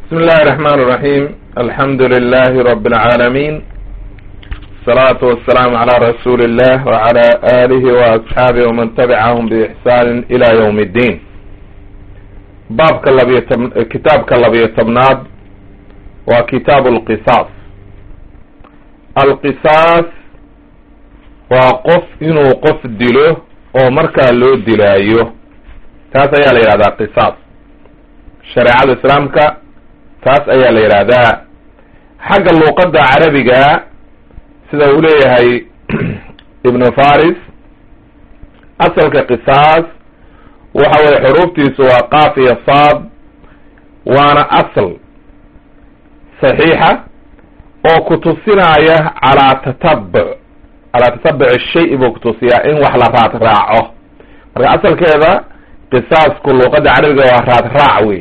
بسم الله الرحمن الرحيم الحمد لله رب العالمين الصلاة والسلام على رسول الله وعلى آله وأصحابه ومن تبعهم بإحسان إلى يوم الدين باب كتاب كاللبي تبناد وكتاب القصاص القصاص وقف إنه قف دله ومركا لو دلايه taas ayaa la yidhahdaa qisaas shareecada islaamka taas ayaa la yidhaahdaa xagga luuqadda carabiga sida uu leeyahay ibnu faris asalka qisaas waxa weye xuruuftiisu waa qaaf iyo saad waana asal saxiixa oo kutusinaya calaa tatabuc calaa tatabuc shay buu kutusiyaa in wax la raad raaco marka asalkeeda qisaasku luuqadda carabiga waa raad raac wey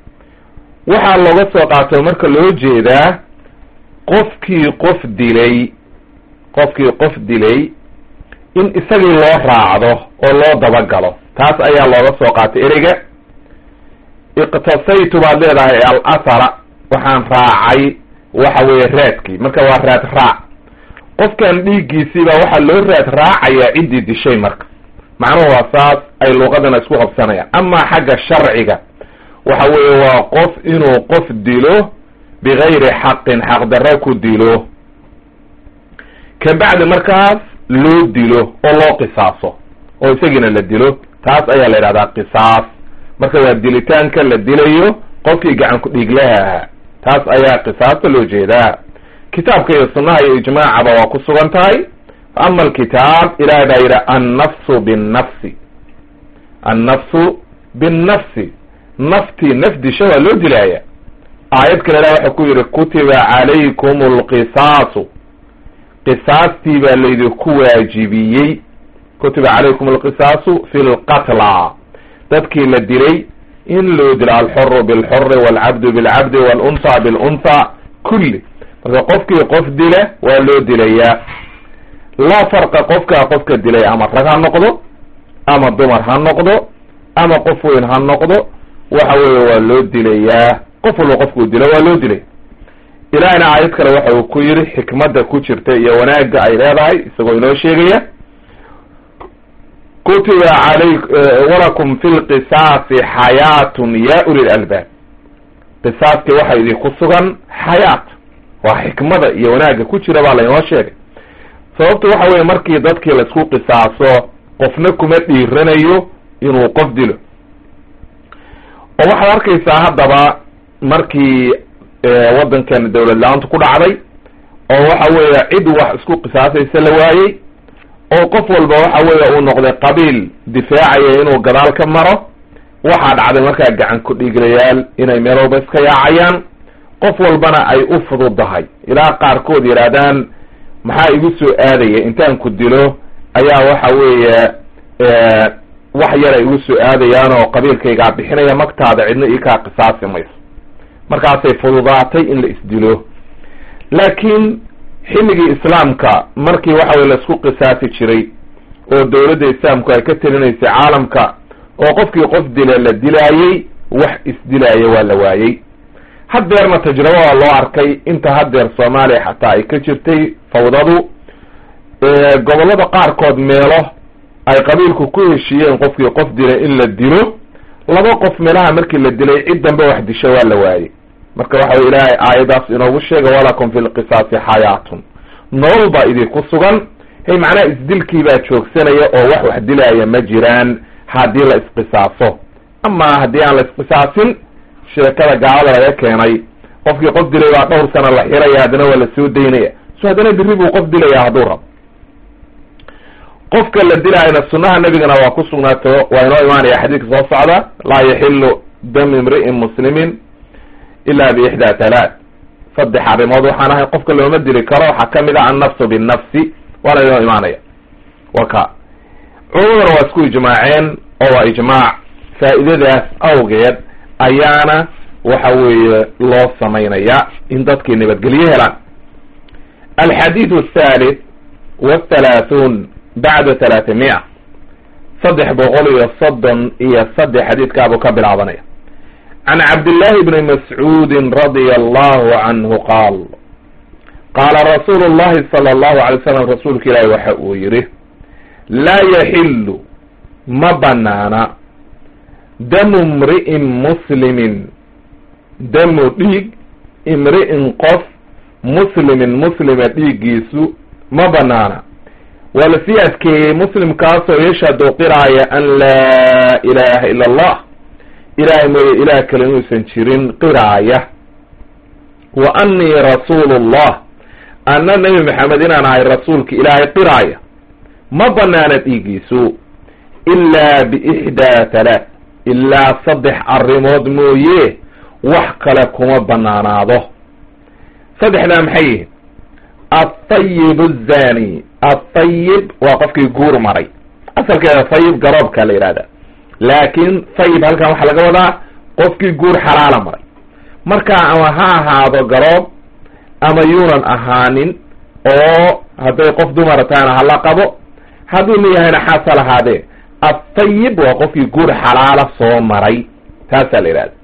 waxaa looga soo qaato marka loo jeedaa qofkii qof dilay qofkii qof dilay in isagii loo raacdo oo loo dabagalo taas ayaa looga soo qaatay ereyga iqtasaytu baad leedahay al athara waxaan raacay waxa weeye raadkii marka waa raad raac qofkan dhiiggiisiiba waxaa loo raad raacayaa ciddii dishay marka macnuhu waa saas ay luuqadana isku qabsanayaan amaa xagga sharciga waxa weeye waa qof inuu qof dilo bigayri xaqin xaqdarro ku dilo kabacdi markaas loo dilo oo loo qisaaso oo isagiina la dilo taas ayaa la yidhahdaa qisaas marka waa dilitaanka la dilayo qofkii gacan ku dhiiglaha ahaa taas ayaa qisaasta loo jeedaa kitaabka iyo sunnaha iyo ijmaacaba waa ku sugan tahay ama alkitaab ilahay baa yidhi annafsu binnafsi annafsu binnafsi naftii naf disha waa loo dilaaya aayad kale ilah waxau ku yidhi kutiba calaykum alqisaasu qisaastii baa laydinku waajibiyey kutiba calaykum alqisaasu fi lqatla dadkii la dilay in loo dilo alxuru bilxuri walcabdu bilcabdi walunha bilunha kulli marka qofkii qof dila waa loo dilayaa laa farqa qofkaa qofka dilay ama rag ha noqdo ama dumar ha noqdo ama qof weyn ha noqdo waxa weeye waa loo dilayaa qof walba qofkuu dilo waa loo dilay ilaahina aayad kale waxa uu ku yidhi xikmadda ku jirta iyo wanaagga ay leedahay isagoo inoo sheegaya kutiba alay walakum fi lqisaasi xayaatun ya uli lalbaab qisaaskii waxa idinku sugan xayaat waa xikmada iyo wanaagga ku jira baa lainoo sheegay sababtu waxa weye markii dadkii laisku qisaaso qofna kuma dhiiranayo inuu qof dilo oo waxaad arkaysaa haddaba markii waddankan dawlad la-aantu ku dhacday oo waxa weeye cid wax isku qisaasaysa la waayey oo qof walba waxa weeye uu noqday qabiil difaacaya inuu gadaal ka maro waxaa dhacday markaa gacan ku dhiiglayaal inay meel walba iska yaacayaan qof walbana ay u fududahay ilaa qaarkood yidhaahdaan maxaa igu soo aadaya intaan ku dilo ayaa waxa weeye wax yar ay igu soo aadayaan oo qabiilkaygaa bixinaya magtaada cidna ii kaa qisaasi mayso markaasay fududaatay in la isdilo laakiin xilligii islaamka markii waxa weye laisku qisaasi jiray oo dawladda islaamku ay ka telinaysay caalamka oo qofkii qof dila la dilaayey wax isdilaaya waa la waayey haddeerna tajrabo waa loo arkay inta haddeer soomaaliya xataa ay ka jirtay fawdadu gobollada qaarkood meelo ay qabiilku ku heshiiyeen qofkii qof dilay in la dilo laba qof meelaha markii la dilay cid dambe wax disho waa la waayey marka waxa wey ilaahay aayadaas inoogu sheega walakum fi lqisaasi xayaatun nolol baa idinku sugan hey macnaha isdilkii baa joogsanaya oo wax wax dilaaya ma jiraan haddii la isqisaaso ama haddii aan la isqisaasin sheekada gaalada laga keenay qofkii qof dilay baa dhowr sana la xiraya haddana waa la soo daynaya so haddana biri buu qof dilaya hadduu rabo qofka la dilaayana sunnaha nebigana waa ku sugnaato waa inoo imaanaya xadiidka soo socda laa yaxilu dam imri'in muslimin ila biixdaa talaat saddex arrimood waxaan ahay qofka looma dili karo waxaa kamid ah annafsu binnafsi waana inoo imaanaya waka culumadana waa isku ijmaaceen oo waa ijmaac faa'iidadaas awgeed ayaana waxa weeye loo samaynaya in dadkii nabadgelyo helaan alxadiid athalith wathalaathun bacda talaatimiya saddex boqol iyo soddon iyo saddex xadiidkaabuu ka bilaabanaya can cabdillahi bni mascuudin radia allahu canhu qaal qaala rasuulu llahi sala allahu alay slam rasuulka ilaahi waxa uu yidhi laa yaxilu ma banaana damu imri'in muslimin damu dhiig imri'in qof muslimin muslima dhiiggiisu ma banaana waa lasii adkeeyey muslimkaasoo yashhadu qiraaya an laa ilaaha ila allah ilahay mooye ilaah kale inuusan jirin qiraaya wa annii rasuulu llah anna nebi maxamed inaan ahay rasuulka ilaahay qiraaya ma banaana dhiigiisu ilaa biixdaa talaat ilaa saddex arrimood mooye wax kale kuma banaanaado saddexdaa maxay yihiin altayib azani altayib waa qofkii guur maray asalkeeda tayib garoobkaa la yihahda laakiin tayib halkan waxaa laga wadaa qofkii guur xalaala maray markaa ama ha ahaado garoob ama yuunan ahaanin oo hadday qof dumara tahana hala qabo hadduu nin yahayna xaasa lahaadee altayib waa qofkii guur xalaala soo maray taasaa la yihahda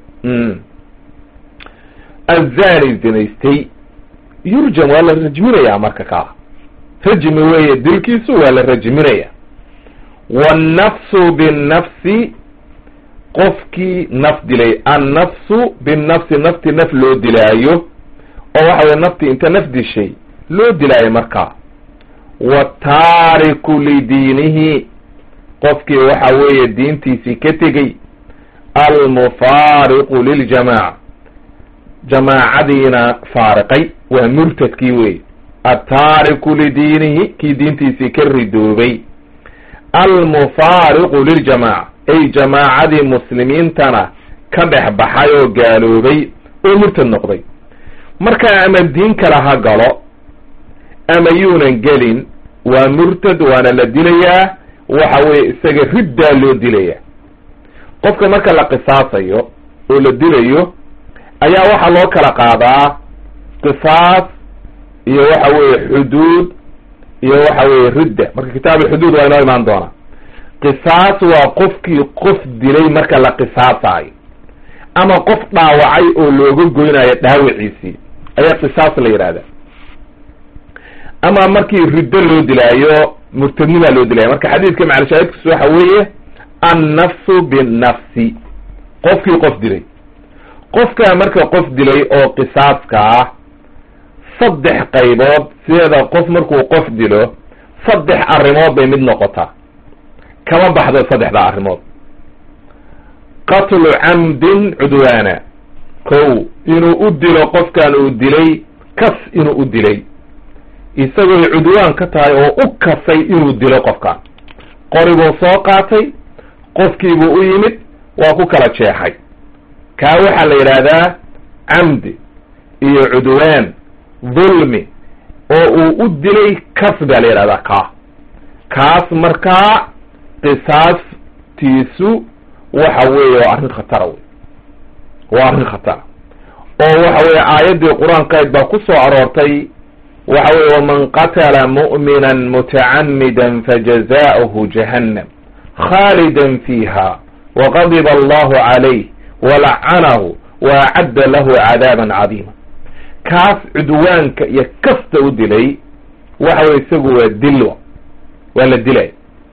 azani zinaystay yurjam waa la rajminayaa marka kaa rajmi weeye dilkiisu waa la rajminaya wannafsu binnafsi qofkii naf dilay annafsu binnafsi nafti naf loo dilaayo oo waxa weye nafti inta naf dishay loo dilaayo markaa wataariku lidiinihi qofkii waxa weeye diintiisii ka tegey almufaariqu liljamaaca jamaacadiina faariqay waa murtadkii wey altaariku lidiinihi kii diintiisii ka ridoobay almufaariqu liljamaaca ay jamaacadii muslimiintana ka dhex baxay oo gaaloobay oo murtad noqday markaa ama diin kale ha galo ama yuunan gelin waa murtad waana la dilayaa waxa weye isaga riddaa loo dilaya qofka marka la qisaasayo oo la dilayo ayaa waxaa loo kala qaadaa qisaas iyo waxa weeye xuduud iyo waxa weeye ridda marka kitaab alxuduud waa inoo imaan doonaa qisaas waa qofkii qof dilay marka la qisaasayo ama qof dhaawacay oo looga goynayo dhaawiciisii ayaa qisaas la yidhahda ama markii riddo loo dilaayo murtadnimaa loo dilaya marka xadiidka macalshaahidkiisu waxa weeye annafsu binnafsi qofkii qof dilay qofkaa marka qof dilay oo qisaaska ah saddex qaybood sideeda qof markuu qof dilo saddex arrimood bay mid noqotaa kama baxdo saddexdaa arrimood qatlu camdin cudwaana kow inuu u dilo qofkan uu dilay kas inuu u dilay isagooy cudwaan ka tahay oo u kasay inuu dilo qofkan qoribuu soo qaatay qofkiibuu u yimid waa ku kala jeexay kaa waxaa la yidhaahdaa camdi iyo cudwaan dulmi oo uu u dilay kas baa la yidhahdaa kaa kaas markaa qisaastiisu waxa weeye waa arrin khatara wey waa arrin khatara oo waxa weeye aayaddii qur-aankayd baa ku soo aroortay waxa weye waman qatala mu'mina mutacamida fajaza'uhu jahannam khaalida fiiha waqadiba allahu calayh walacanahu waacadda lahu cadaaban cadiima kaas cudwaanka iyo kasta u dilay waxa weye isagu waa dilwa waa la dilaya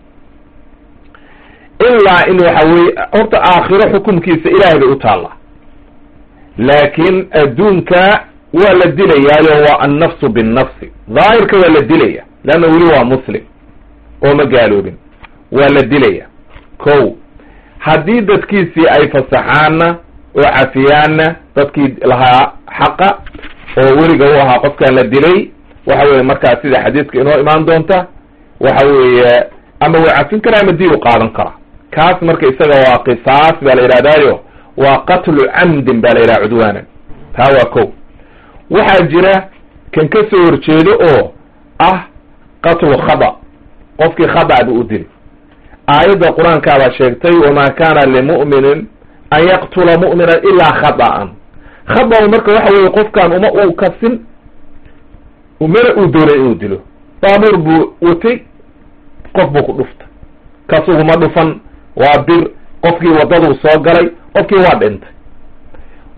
ilaa in waxa weye horta aakhiro xukumkiisa ilaahay bay u taallaa laakiin adduunka waa la dilayaayo waa annafsu binnafsi daahirka waa la dilaya leanna weli waa muslim oo ma gaaloobin waa la dilaya kow haddii dadkiisii ay fasaxaanna oo cafiyaanna dadkii lahaa xaqa oo weliga u ahaa qofkan la dilay waxa weye markaa sida xadiiska inoo imaan doonta waxa weeye ama waa cafin karaa ama dii u qaadan karaa kaas marka isaga waa qisaas baa la yidhahdaayo waa qatlu camdin baa la yidhaha cudwaanan taa waa kow waxaa jira kan ka soo horjeedo oo ah qatlu khada qofkii khada bu u dili aayadda qur-aankaabaa sheegtay wamaa kana limu'minin an yaqtula mu'mina ilaa khada'an khada marka waxa weye qofkan uma uu kasin umana uu doonay inuu dilo baabuur buu watay qof buu ku dhuftay kasuguma dhufan waa bir qofkii waddaduu soo galay qofkii waa dhintay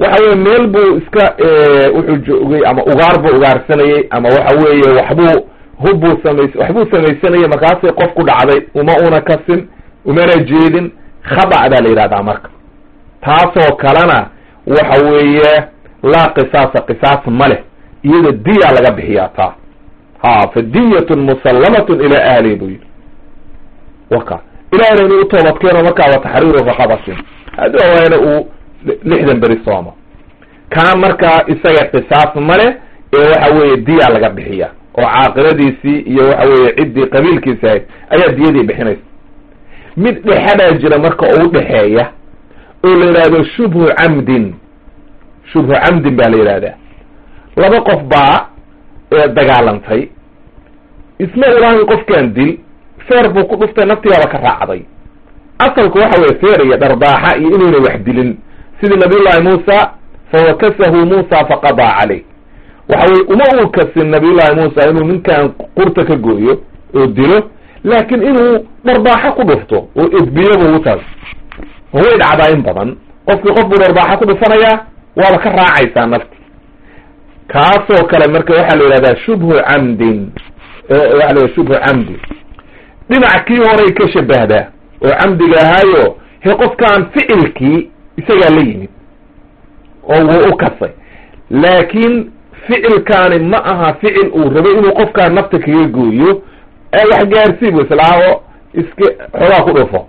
waxa weye meel buu iska wuxuu joogay ama ugaar buu ugaarsanayey ama waxa weeye waxbuu hubbuu samays waxbuu samaysanayay markaasay qof ku dhacday uma una kasin umana jeedin khadac baa la yidhahdaa marka taasoo kalena waxa weeye laa qisaasa qisaas ma leh iyada diya laga bixiyaa taa ha fa diyatun musallamatun ilaa ahlihi buu yidhi waka ilahna inuu utoobadkeeno markaa wa taxriiru raqabatin haddii waana uu lixdan beri sooma kaa markaa isaga qisaas ma leh ee waxa weeye diya laga bixiya oo caaqiladiisii iyo waxa weeye ciddii qabiilkiisi ahayd ayaa diyadii bixinaysa mid dhexadaa jira marka u dhexeeya oo la yidhaahdo shubhu camdin shubhu camdin baa la yidhahdaa laba qof baa dagaalantay isma ulaahin qofkan dil feer buu ku dhuftay naftigaaba ka raacday asalku waxa weye feer iyo dharbaaxa iyo inuuna wax dilin sidii nabiyullahi muusa fawakasahu muusa faqadaa caleyh waxa weye uma uu kasin nabiyullahi muusa inuu ninkan qurta ka gooyo oo dilo laakiin inuu dharbaaxo ku dhufto oo edbiyoba utaas way dhacdaa in badan qofkii qof buu dharbaaxo ku dhufanayaa waaba ka raacaysaa nafti kaasoo kale marka waxaa la yidhahdaa shubhu camdin waxa la shubhu camdi dhinac kii horay ka shabahdaa oo camdiga ahaayo he qofkaan ficilkii isagaa la yimid oo wuu u kasay laakiin ficilkaani ma aha ficil uu rabay inuu qofkaan nafta kaga gooyo wax gaarsiib islaaho iska xoogaa ku dhufo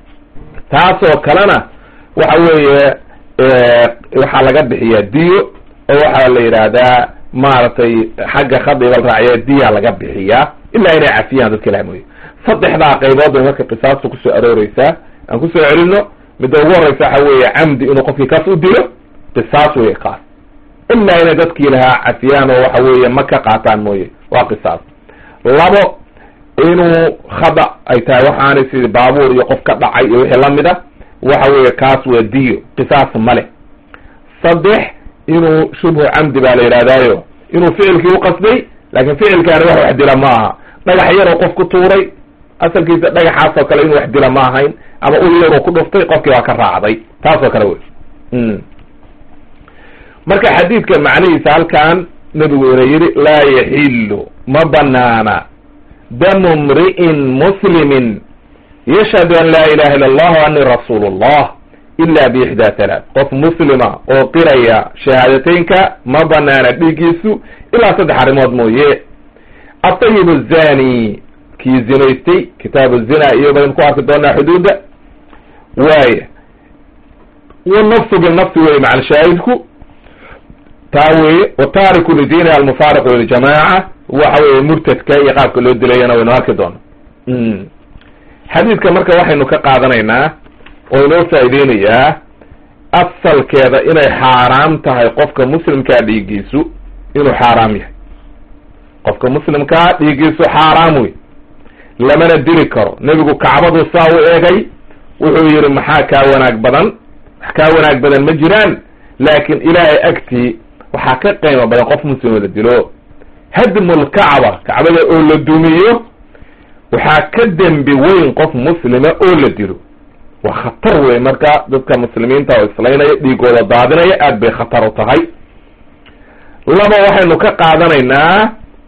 taasoo kalena waxa weeye waxaa laga bixiyaa diyo oo waxaa la yidhaahdaa maaragtay xagga khadiga la raaciya diya laga bixiyaa ilaa inay cafiyaan dadka ilaha mooye saddexdaa qaybood bay marka qisaasta kusoo arooreysaa aan kusoo celino midda ugu horeysa waxa weeye camdi inuu qofkii kaas u dilo qisaas wey kaas ilaa inay dadkii lahaa cafiyaan oo waxa weeye ma ka qaataan mooye waa qisaas labo inuu khada ay tahay waxaanay sidii baabuur iyo qof ka dhacay iyo wixii lamid a waxa weeye kaas waa diyo qisaas male saddex inuu shubhu camdi baa la yidhahdaayo inuu ficilkii uqasday laakin ficilkaani wax wax dila ma aha dhagax yaroo qof ku tuuray asalkiisa dhagaxaas oo kale inuu wax dila ma ahayn ama ul yaruu ku dhuftay qofkii waa ka raacday taas oo kale wey marka xadiidka macnihiisa halkan nabigu ina yidhi laa yaxilu ma banaana damu mri'in muslimin yashhadu an laa ilaha illa allah wa ani rasuulu llah ila biixdaa talaat qof muslima oo qiraya shahaadateynka ma banaana dhiiggiisu ilaa saddex arrimood mooye atayib azani kii zinaystay kitaabu zina iyo baynu ku arki doonaa xuduudda waaya wanafsu binafsi weye macal shaahidku taa weye wataariku lidiini almufaariqu liljamaaca waxa weye murtadka iyo qaabka loo dilayana waynu arki doona xadiidka marka waxaynu ka qaadanaynaa oo inoo faaideynayaa asalkeeda inay xaaraam tahay qofka muslimkaa dhiiggiisu inuu xaaraam yahay qofka muslimkaa dhiiggiisu xaaraam wey lamana dili karo nebigu kacbadu saa u eegay wuxuu yihi maxaa kaa wanaag badan wax kaa wanaag badan ma jiraan laakiin ilaahay agtii waxaa ka qiimo badan qof muslimo la dilo hadmulkacba kacbada oo la dumiyo waxaa ka dembi weyn qof muslima oo la dilo waa khatar wey marka dadka muslimiinta oo islaynaya dhiigooda daadinaya aad bay khatar u tahay laba waxaynu ka qaadanaynaa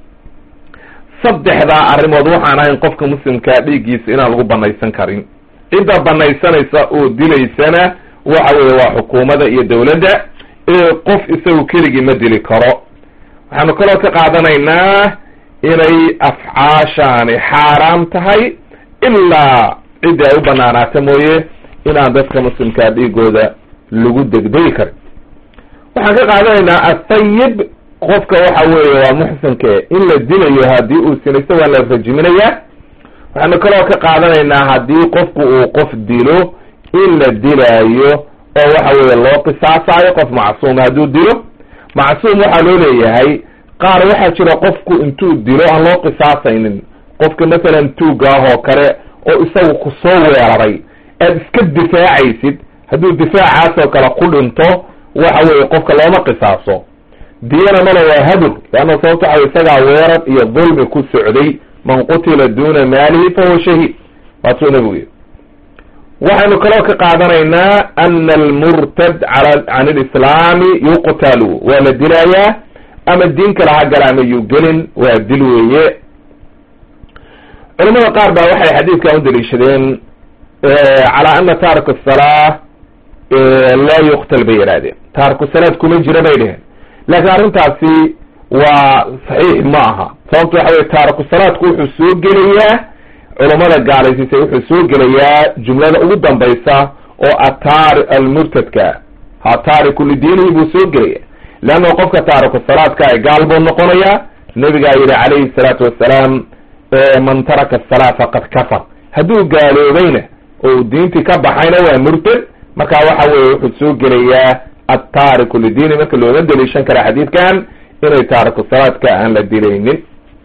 saddexdaa arrimood waxaan ahayn qofka muslimkaa dhiiggiisa inaan lagu banaysan karin cidda banaysanaysa oo dilaysana waxa weeye waa xukuumadda iyo dawladda ee qof isagu keligii ma dili karo waxaanu kaloo ka qaadanaynaa inay afcaashaani xaaraam tahay ilaa ciddi ay u banaanaata mooye inaan dadka muslimkaa dhiigooda lagu degdegi karin waxaan ka qaadanaynaa athayib qofka waxa weeye waa muxsinke in la dilayo haddii uu sinaysto waa la rajiminayaa waxaanu kaloo ka qaadanaynaa haddii qofku uu qof dilo in la dilaayo oo waxa weeye loo qisaasayo qof macsuuma hadduu dilo macsuum waxaa loo leeyahay qaar waxaa jira qofku intuu dilo aan loo qisaasaynin qofka masalan tuuga ah oo kale oo isagu ku soo weeraray aad iska difaacaysid hadduu difaacaas oo kale ku dhinto waxa weeye qofka looma qisaaso diyana malo waa hadur leanna sababto waxa isagaa weerar iyo dulmi ku socday man qutila duna maalihi fahuwa shahiid waatuu nabigu yiri waxaynu kaloo ka qaadanaynaa ana almurtad can alislaami yuqtalu waa la dilayaa ama diin kale ha gala ama yuu gelin waa dil weeye culamada qaar baa waxay xadiidkan u daliishadeen calaa ana taarika asalaa laa yuqtal bay yidhahdeen taariku salaad kuma jira bay dheheen laakiin arrintaasi waa saxiix ma aha sababto waxa weye taariku salaadku wuxuu soo gelayaa culammada gaalaysiisay wuxuu soo gelayaa jumlada ugu dambaysa oo ataari almurtadka ha taariku lidiinihi buu soo gelaya leanna qofka taariku salaadka ay gaal buu noqonayaa nabigaa yidhi calayhi salaatu wassalaam man taraka asalaa faqad kafar hadduu gaaloobayna oo diintii ka baxayna waa murtad marka waxa weye wuxuu soo gelayaa attaariku lidiini marka looga daliishan kara xadiidkan inay taariku salaadka aan la dilaynin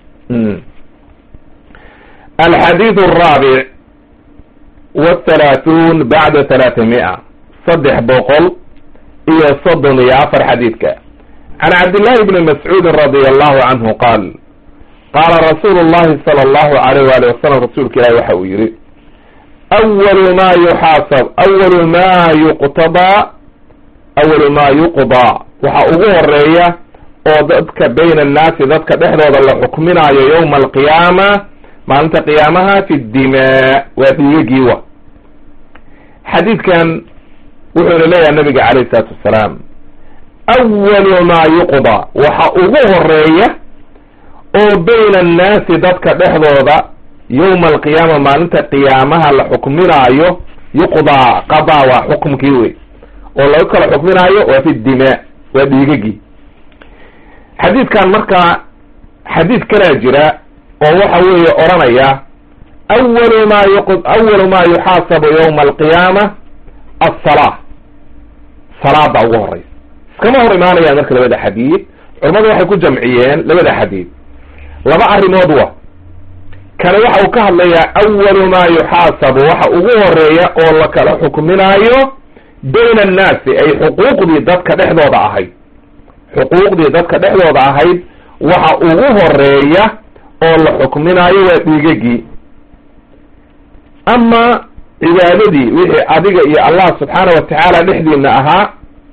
alxadiid alraabic wthalaathuun bacda thalaathamia saddex boqol iyo soddon iyo afar xadiidka can cabdillahi bni mascuudin radia allahu canhu qaal qaala rasuulu llahi sala allahu alayh waali wasalam rasuulka ilahi waxa uu yihi awalu ma yuxaasab awalu ma yuqtadaa awalu ma yuqdaa waxa ugu horeeya oo dadka bayna annaasi dadka dhexdooda la xukminaayo yowma alqiyaama maalinta qiyaamaha fi dimaa waa dhiigagiiwa xadiidkan wuxuuna leeyahay nabiga calayh isalaatu wassalaam awalu ma yuqdaa waxa ugu horeeya oo bayna annaasi dadka dhexdooda yowma alqiyaama maalinta qiyaamaha la xukminaayo yuqdaa qadaa waa xukumkii wey oo laga kala xukminaayo waa fi dimaa waa dhiigagii xadiidkan markaa xadiid kalaa jira oo waxa weeye odhanaya awalu ma yuq awalu ma yuxaasabu yowma alqiyaama alsalaa salaada ugu horeysa iskama hor imaanayaan marka labada xadiid culamadu waxay ku jamciyeen labada xadiid laba arrimood wa kane waxa uu ka hadlayaa awalu ma yuxaasabu waxa ugu horeeya oo la kala xukminaayo bayna annaasi ay xuquuqdii dadka dhexdooda ahayd xuquuqdii dadka dhexdooda ahayd waxa ugu horeeya oo la xukminaayo waa dhiigagii ama cibaadadii wixii adiga iyo allah subxaana wa tacaala dhexdiina ahaa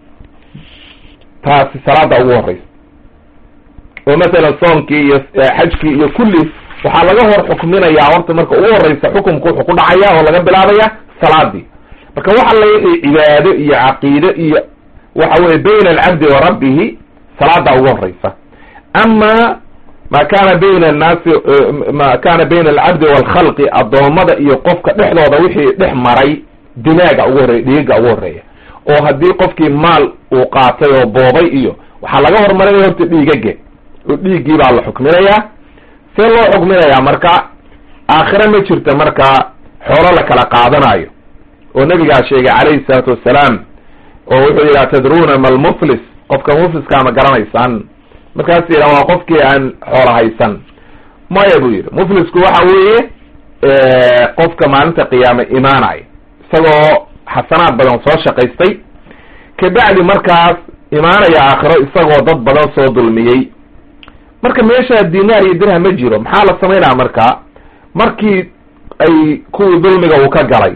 taasi salaada ugu horeysa oo masalan soonkii iyo xajkii iyo kulli waxaa laga hor xukminayaa horta marka ugu horeysa xukumku wuxuu ku dhacaya oo laga bilaabaya salaadii marka waxa la wixii cibaado iyo caqiide iyo waxa weye bayna alcabdi wa rabbihi salaada ugu horeysa ama ma kana bayna annaasi ma kana bayna alcabdi waalkhalqi addoommada iyo qofka dhexdooda wixii dhex maray dimaaga ugu horreya dhiiga ugu horreeya oo haddii qofkii maal uu qaatay oo boobay iyo waxaa laga hormarinaya horta dhiigage oo dhiiggii baa la xukminayaa see loo xukminayaa marka aakhire ma jirta markaa xoolo la kala qaadanayo oo nabigaa sheegay calayhi salaatu wassalaam oo wuxuu yidhi atadruuna ma almuflis qofka mufliska ma garanaysaan markaas yidha waa qofkii aan xoolo haysan maya buu yidhi muflisku waxa weeye qofka maalinta qiyaame imaanaya isagoo xasanaad badan soo shaqaystay kabacdi markaas imaanaya aakhiro isagoo dad badan soo dulmiyey marka meesha dinaar iyo dirham ma jiro maxaa la samaynaya marka markii ay kuwii dulmiga uu ka galay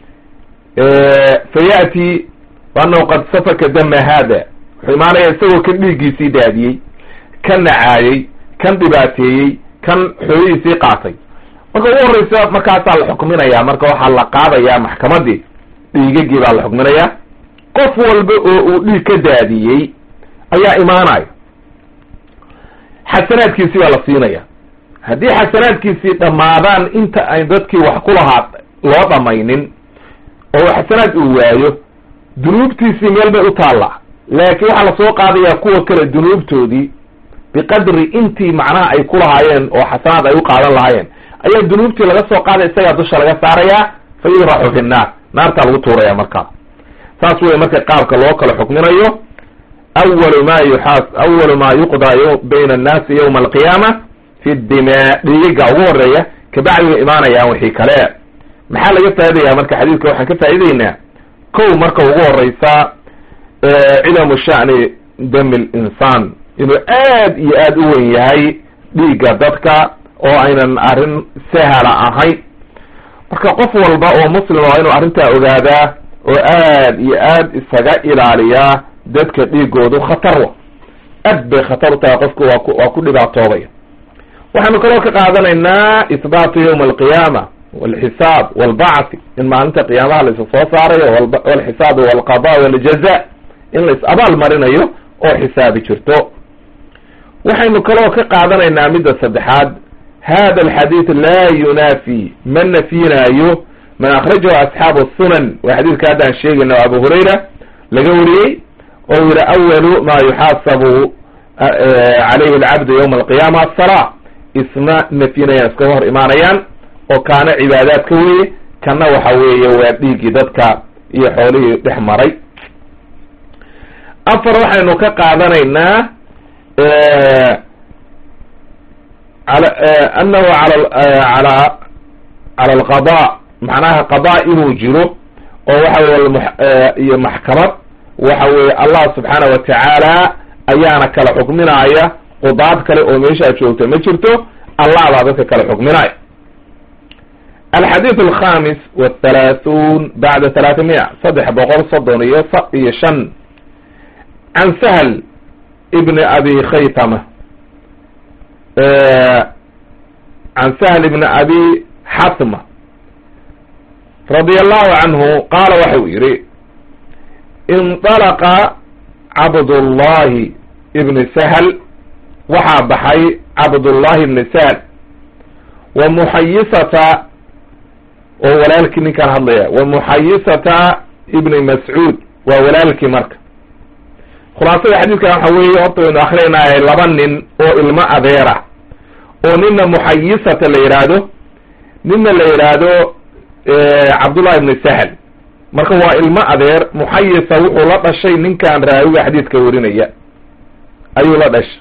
fa ya'ti anahu qad safaka dama hada wuxuu imaanaya isagoo kan dhiiggiisii daadiyey kan nacaayey kan dhibaateeyey kan xoolihiisii qaatay marka ugu horreysa markaasaa la xukminayaa marka waxaa la qaadayaa maxkamadii dhiigagii baa la xukminayaa qof walba oo uu dhiig ka daadiyey ayaa imaanaya xasanaadkiisii baa la siinaya haddii xasanaadkiisii dhammaadaan inta ay dadkii wax ku lahaa loo dhamaynin oo xasanaad uu waayo dunuubtiisii meel bay u taallaa laakiin waxaa lasoo qaadayaa kuwa kale dunuubtoodii biqadri intii macnaha ay ku lahaayeen oo xasanaad ay u qaadan lahaayeen ayaa dunuubtii laga soo qaaday isagaa dusha laga saarayaa fa yudraxu fi nnaar naartaa lagu tuuraya markaa saas wey marka qaabka loo kala xukminayo awalu ma yuxaas awalu ma yuqdaa bayna annaasi yawma alqiyaama fi dimaa dhiigaga ugu horeeya kabacdi way imaanayaan wixii kale maxaa laga faa'idayaa marka xadiidka waxaan ka faa'idaynaa kow marka ugu horeysa cidamu sha'ni dami linsaan inuu aad iyo aad u wen yahay dhiigga dadka oo aynan arrin sahala ahayn marka qof walba oo muslim waa inuu arrintaa ogaadaa oo aad iyo aad isaga ilaaliyaa dadka dhiigoodu khatar wa aad bay khatar u tahay qofku waa ku waa ku dhibaatoobaya waxaanu kaloo ka qaadanaynaa isbaatu yawma alqiyaama walxisaab walbacthi in maalinta qiyaamaha la isa soo saarayo walxisaab walqada waljaza in la is abaal marinayo oo xisaabi jirto waxaynu kaloo ka qaadanaynaa midda saddexaad hada alxadiid laa yunaafi ma nafyinaayo man akhrajahu asxaabu sunan waa xadiidka haddaan sheegayna abu hurayra laga wariyey oo yihi awalu ma yuxaasabu calayhi alcabdu yawma alqiyaama asala isma nafyinayaan iskaga hor imaanayaan oo kaana cibaadaadka weeye kana waxa weeye waa dhiiggii dadka iyo xoolihii dhex maray afar waxaynu ka qaadanaynaa anahu ala ala cala alqada macnaha qada inuu jiro oo waxa weye iyo maxkamad waxa weye allah subxaana wa tacaala ayaana kala xukminaya qudaad kale oo meeshaa joogta ma jirto allah baa dadka kala xukminaya alxadiid alkhamis wthalaathuun bacda talaatamiya saddex boqol soddon iyo iyo shan can sahl ibni abi khaytama can sahl ibni abi xatma radia allahu canhu qaala waxau yihi indalaqa cabdullahi ibni sahl waxaa baxay cabdullahi ibni sahl wa muxayisata oo walaalkii ninkaan hadlaya wa muxayisata ibni mascuud waa walaalkii marka khulaasada xadiidkan waxa weeye horta waynu akrinaahay laba nin oo ilmo adeera oo nina muxayisata la yidhaahdo nina la yidhaahdo cabdullahi ibni sahl marka waa ilmo adeer muxayisa wuxuu la dhashay ninkan raawiga xadiidka warinaya ayuu la dhashay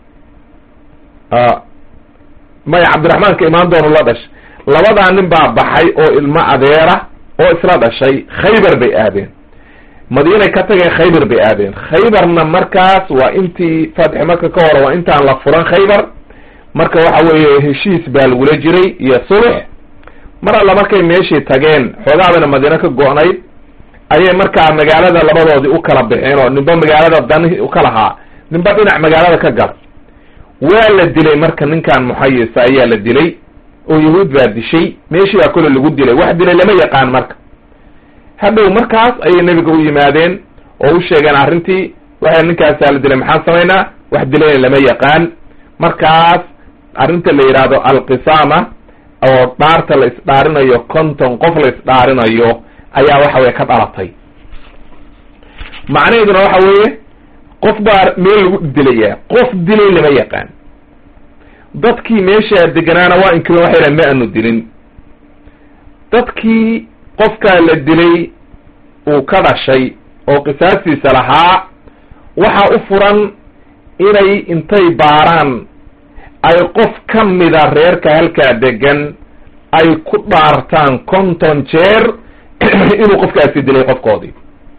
maya cabdiraxmaanka imaan doonu la dhashay labadaa nin baa baxay oo ilmo adeera oo isla dhashay khaybar bay aadeen madiinay ka tageen khaybar bay aadeen khaybarna markaas waa intii fatxi maka ka hore waa intaan la furan khaybar marka waxa weeye heshiis baa lagula jiray iyo sulux mar alla markay meeshii tageen xoogaabana madiino ka go-nayd ayay markaa magaalada labadoodii u kala baxeen oo ninba magaalada dani u ka lahaa ninba dhinac magaalada ka gal waa la dilay marka ninkan muxayisa ayaa la dilay oo yahuud baa dishay meeshii baa kole lagu dilay wax dilay lama yaqaan marka hadhow markaas ayay nebiga u yimaadeen oo u sheegeen arrintii waxay ninkaasaa la dilay maxaan samaynaa wax dilayna lama yaqaan markaas arrinta la yidhaahdo alqisaama oo dhaarta la isdhaarinayo konton qof la isdhaarinayo ayaa waxa weye ka dhalatay macnaheeduna waxa weeye qof baa meel lagu dilayaa qof dilay lama yaqaan dadkii meeshaa deganaana waa inkirin waxay dhahan ma aanu dilin dadkii qofkaa la dilay uu ka dhashay oo qisaastiisa lahaa waxaa u furan inay intay baaraan ay qof ka mida reerka halkaa degan ay ku dhaartaan konton jeer inuu qofkaasi dilay qofkoodii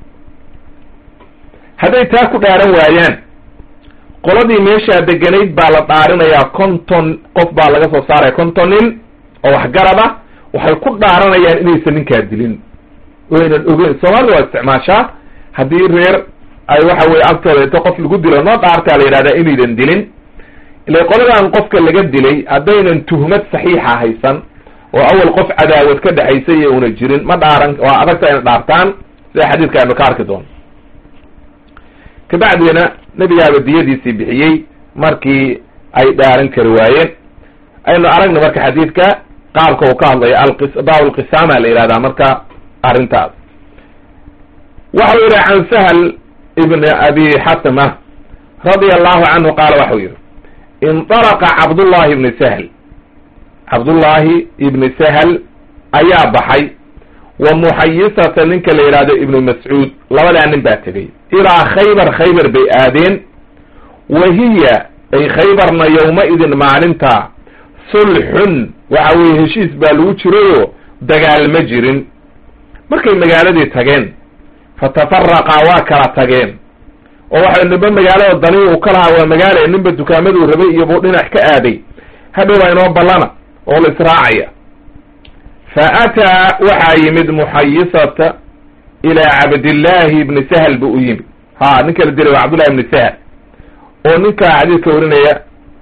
hadday taa ku dhaaran waayaan qoladii meeshaa deganayd baa la dhaarinayaa konton qof baa laga soo saaraya konton nin oo waxgarad ah waxay ku dhaaranayaan inaysan ninkaa dilin oynan ogeyn soomaalida waa isticmaashaa haddii reer ay waxa weye agtooda inta qof lagu dilo noo dhaartaa la yidhahdaa inaydan dilin ila qoladan qofka laga dilay haddaynan tuhmad saxiixa haysan oo awal qof cadaawad ka dhexaysa iyo una jirin ma dhaaran waa adagta ina dhaartaan sida xadiidka aynu ka arki doono kabacdina nebigaaba diyadiisii bixiyey markii ay dhaaran kari waayeen aynu aragna marka xadiidka qaabka uu ka hadlayo baabu lqisaama la yihahdaa marka arrintaas waxau yihi can sahl ibn abi xatma radia allahu canhu qaala waxau yihi indalaqa cabdullahi ibni sahl cabdullaahi ibni sahl ayaa baxay wa muxayisata ninka la yidhahdo ibnu mascuud labadaa nin baa tegey ilaa khaybar khaybar bay aadeen wa hiya ay khaybarna yowma-idin maalinta sulxun waxa weye heshiis baa lagu jirayo dagaal ma jirin markay magaaladii tageen fatafaraqa waa kala tageen oo waxa ninba magaalada dani uu ka lahaa waa magaala ninba dukaamaduu rabay iyo buu dhinac ka aaday hadhow baa inoo ballana oo la israacaya fa ataa waxaa yimid muxayisata ilaa cabdillaahi ibni sahal buu u yimid ha ninka la dilay waa cabdullahi ibni sahal oo ninka xadiidka warinaya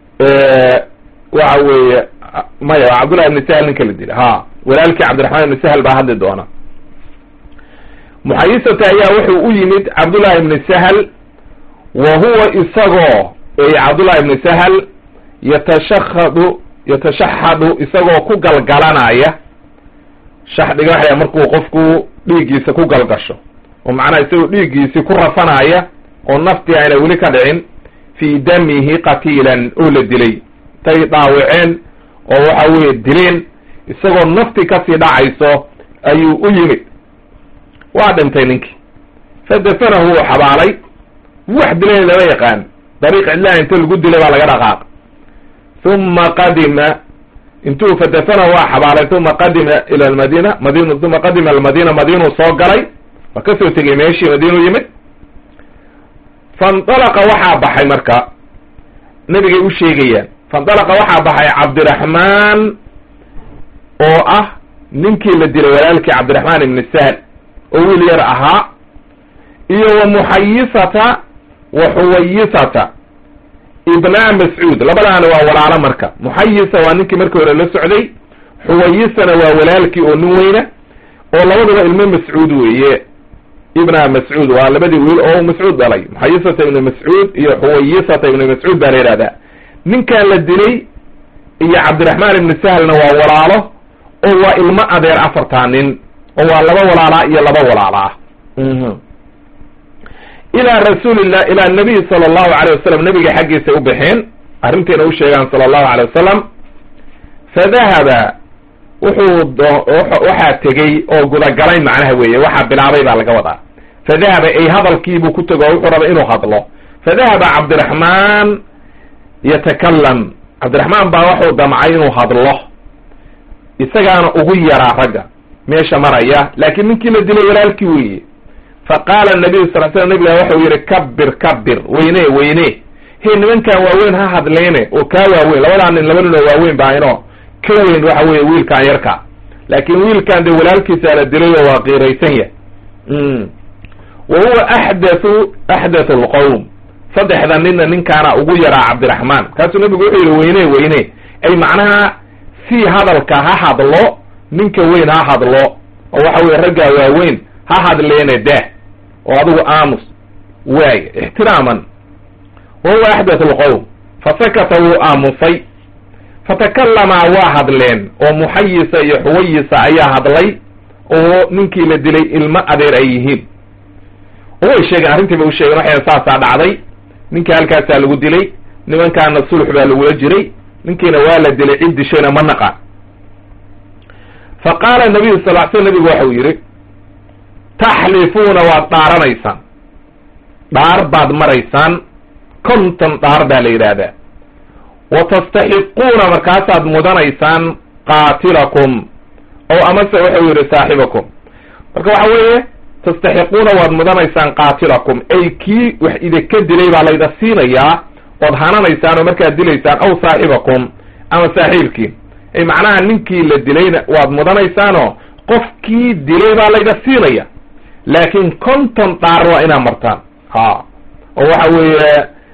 waxa weeye maya waa cabdullahi ibni sahal ninka la dilay ha walaalkii cabdiraxmaan ibni sahal baa hadli doona muxayisata ayaa wuxuu u yimid cabdullahi ibni sahal wa huwa isagoo ey cabdullahi ibni sahal yatashahadu yatashaxadu isagoo ku galgalanaya shaxdiga waxaya markuu qofku dhiiggiisa ku galgasho oo macnaha isagoo dhiiggiisii ku rafanaya oo naftii ayna weli ka dhicin fii damihi qatiilan oo la dilay tay dhaawaceen oo waxa weeye dileen isagoo naftii kasii dhacayso ayuu u yimid waa dhintay ninkii fadafanahu wuu xabaalay wax dilayna lama yaqaan dariiq cidlaha inta lagu dilay baa laga dhaqaaq uma qadima intuu fadafanahu waa xabaalay uma qadima ila almadina madin uma qadima almadina madiinuu soo galay waa kasoo tegay meeshii madiinuu yimid faindalaqa waxaa baxay marka nebigay u sheegayaan faindalaqa waxaa baxay cabdiraxmaan oo ah ninkii la dilay walaalkii cabdiraxmaan ibni sahl oo wiil yar ahaa iyo wa muxayisata wa xuwayisata ibnaa mascuud labadaana waa walaalo marka muxayisa waa ninkii markii hore la socday xuwayisana waa walaalkii oo nin weyna oo labaduba ilmo mascuud weeye ibna mascuud waa labadii wiil oo mascuud dhalay muxayisata ibnu mascuud iyo xuwayisata ibnu mascuud baa la yidhahdaa ninkan la dilay iyo cabdiraxmaan ibni sahlna waa walaalo oo waa ilmo adeer afartaa nin oo waa laba walaalaa iyo laba walaalaa ilaa rasuulillah ilaa nabiy sala allahu alayh wasalam nabiga xaggiisa u baxeen arrintiina u sheegaan sala allahu alay wasalam fadahaba wuxuu waxaa tegey oo gudagalay macnaha weeye waxaa bilaabay baa laga wadaa fadahaba ay hadalkiibuu ku tego wuxuu raba inuu hadlo fadahaba cabdiraxmaan yatakalam cabdiraxmaan baa wuxuu damcay inuu hadlo isagaana ugu yaraa ragga meesha maraya laakiin ninkii la dilay walaalkii weeye faqaala nabiyu sal slam nabiga waxau yihi kabir kabir weyne weyne he nimankan waaweyn ha hadleene oo kaa waaweyn labadaa nin laba nin oo waaweyn baa inoo ka weyn waxa weeye wiilkan yarka laakin wiilkan dee walaalkiisa la dilay oo waa qiiraysan yah wa huwa axdathu axdathu lqowm saddexda ninna ninkaana ugu yaraa cabdiraxmaan kaasuu nabigu wuxuu yihi weyne weyne ay macnaha si hadalka ha hadlo ninka weyn ha hadlo oo waxa weye raggaa waaweyn ha hadleene dah oo adigu aamus waay ixtiraaman wa huwa axdathu lqowm fasakata wuu aamusay fatakalamaa waa hadleen oo muxayisa iyo xuwayisa ayaa hadlay oo ninkii la dilay ilmo adeer ay yihiin oo way sheegeen arrintii bay u sheegeen waxay saasaa dhacday ninkii halkaasaa lagu dilay nimankaana sulx baa lagula jiray ninkiina waa la dilay cid dishayna ma naqaan fa qaala nabiyu sal l sl nabigu waxau yidhi taxlifuuna waad dhaaranaysaan dhaar baad maraysaan konton dhaar baa la yidhaahdaa wa tastaxiquuna markaasaad mudanaysaan qaatilakum oo amase wuxuu yidhi saaxibakum marka waxa weeye tastaxiquuna waad mudanaysaan qaatilakum ay kii wax idinka dilay baa layda siinayaa ood hananaysaan oo markaad dilaysaan aw saaxibakum ama saaxiibkii ay macnaha ninkii la dilayna waad mudanaysaanoo qofkii dilay baa layda siinaya laakin konton dhaar waa inaad martaan ha oo waxa weeye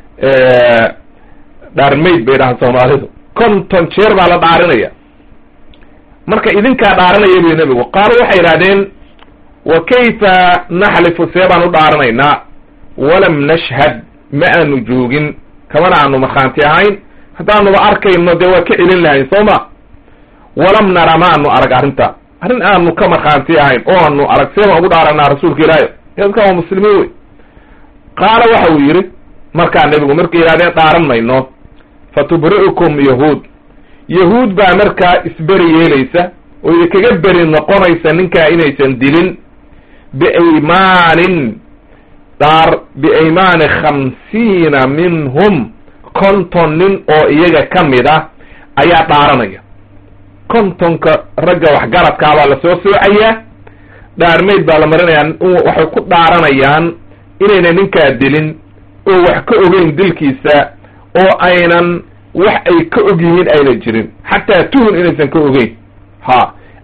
dhaarmayd bay dhahaan soomaalidu konton jeer baa la dhaarinaya marka idinkaa dhaaranaya buy nebigu qaalo waxay idhahdeen wa kayfa naxlifu see baan u dhaaranaynaa walam nashhad ma aanu joogin kamana aanu markhaanti ahayn haddaanuba arkayno dee waa ka celin lahayn soo ma walam nara ma aanu arag arrinta arrin aanu ka markhaanti ahayn oo aanu arag see baan ugu dhaaranaa rasuulka ilaahi dadka waa muslimiin wey qaala waxa uu yidhi markaa nebigu markay yidhahdeen dhaaran mayno fatubri'ukum yahuud yahuud baa markaa isberi yeelaysa oo idinkaga beri noqonaysa ninkaa inaysan dilin biaymaanin dhaar biaymaani khamsiina minhum konton nin oo iyaga ka mid ah ayaa dhaaranaya kontonka ragga waxgaradkaa baa lasoo soocayaa dhaarmayd baa la marinayaa waxay ku dhaaranayaan inayna ninkaa dilin oo wax ka ogeyn dilkiisa oo aynan wax ay ka og yihiin ayna jirin xataa tuhun inaysan ka ogeyn ha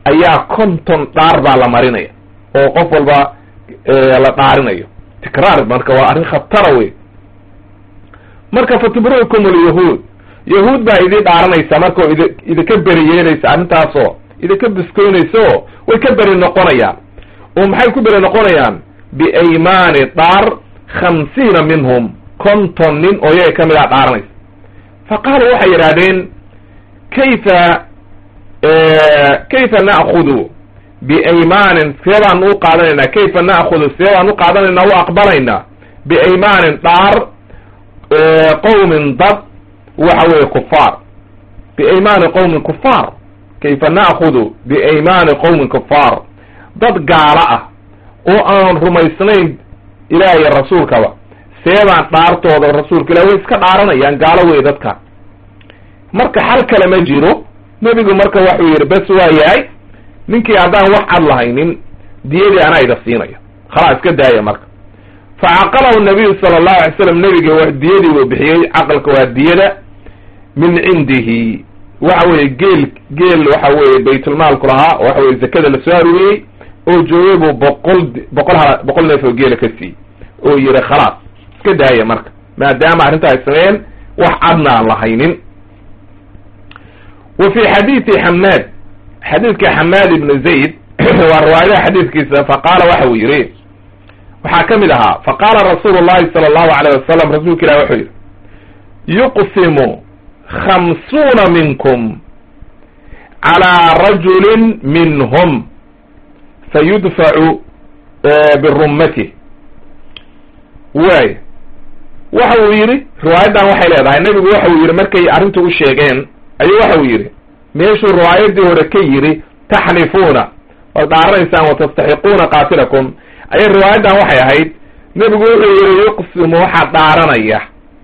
ayaa konton dhaar baa la marinaya oo qof walba la dhaarinayo tikraar marka waa arrin khatara wey marka fatubrukum alyahuud yahuud baa idii dhaaranaysa marka oo id idinka beri yeelaysa arrintaasoo idinka biskoynaysa oo way ka beri noqonayaan oo maxay ku beri noqonayaan biaymaani dhaar khamsiina minhum konton nin oo yaga ka mid a dhaaranaysa fa qaaluu waxay yidhahdeen kayfa kayfa na'kudu biaymaanin see baan u qaadanaynaa kayfa na'kudu see baan u qaadanaynaa u aqbalaynaa biaymaanin dhaar qowmin dad waxa weeye kufaar biaymaani qowmin kufaar kayfa na'kudu biaymaani qowmin kufaar dad gaalo ah oo aan rumaysnayn ilaah iyo rasuulkaba seebaan dhaartooda rasuulka ilah way iska dhaaranayaan gaalo wey dadka marka xal kale ma jiro nebigu marka waxuu yidhi bes waa yahay ninkii haddaan wax cad lahaynin diyadii anaa ida siinaya khalaa iska daaya marka fa caqalahu nabiyu sala allahu alay slam nebiga wa diyadii buu bixiyey caqalka waa diyada min cindihi waxa weeye geel geel waxa weeye baytulmaalku lahaa oo waxa weye zakada lasoo aruuriyey oo joogay buu boqol boqol ha boqol neef oo geela ka siiyey oo yihi khalaas iska daaya marka maadaama arrinta ay sameeyeen wax cadna aan lahaynin wa fi xadiidi xamaad xadiidka xamaad ibnu zayd waa riwaayadaha xadiidkiisa faqaala waxa uu yihi waxaa ka mid ahaa faqaala rasuulu llahi sala allahu alayh wasalam rasuulka ilah wuxuu yihi yuqsimu khamsuuna minkum calaa rajulin minhum fayudfacu birummatih waay waxa uu yidhi riwaayaddan waxay leedahay nebigu waxa uu yidhi markay arrinta u sheegeen ayuu waxa uu yidhi meeshuu riwaayadii hore ka yidhi taxlifuuna waad dhaaranaysaan watastaxiquuna qaatilakum ayay riwaayaddan waxay ahayd nebigu wuxuu yidhi yuqsimu waxaa dhaaranaya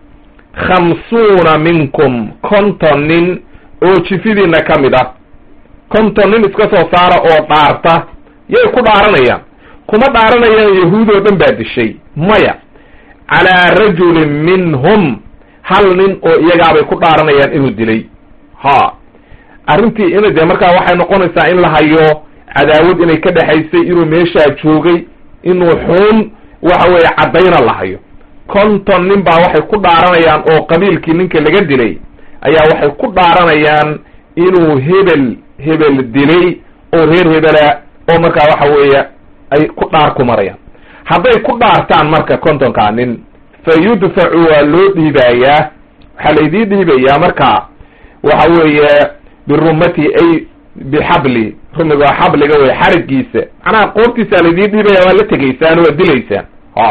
khamsuuna minkum konton nin oo jifidiina ka mid ah konton nin iska soo saara oo dhaarta yay ku dhaaranayaan kuma dhaaranayaan yahuud oo dhan baa dishay maya calaa rajulin minhum hal nin oo iyagaabay ku dhaaranayaan inuu dilay ha arrintii ina dee markaa waxay noqonaysaa in la hayo cadaawad inay ka dhexaysay inuu meeshaa joogay inuu xuun waxa weeye caddayna la hayo konton nin baa waxay ku dhaaranayaan oo qabiilkii ninka laga dilay ayaa waxay ku dhaaranayaan inuu hebel hebel dilay oo reer hebela oo markaa waxa weeye ay ku dhaar ku marayaan hadday ku dhaartaan marka kontonkaa nin fa yudfacu waa loo dhiibayaa waxaa laydii dhiibayaa marka waxa weeye birumati ay bixabli rumiga waa xabliga wey xarigiisa macnaha qoobtiisa laydii dhiibaya waa la tegaysaan waa dilaysaan ha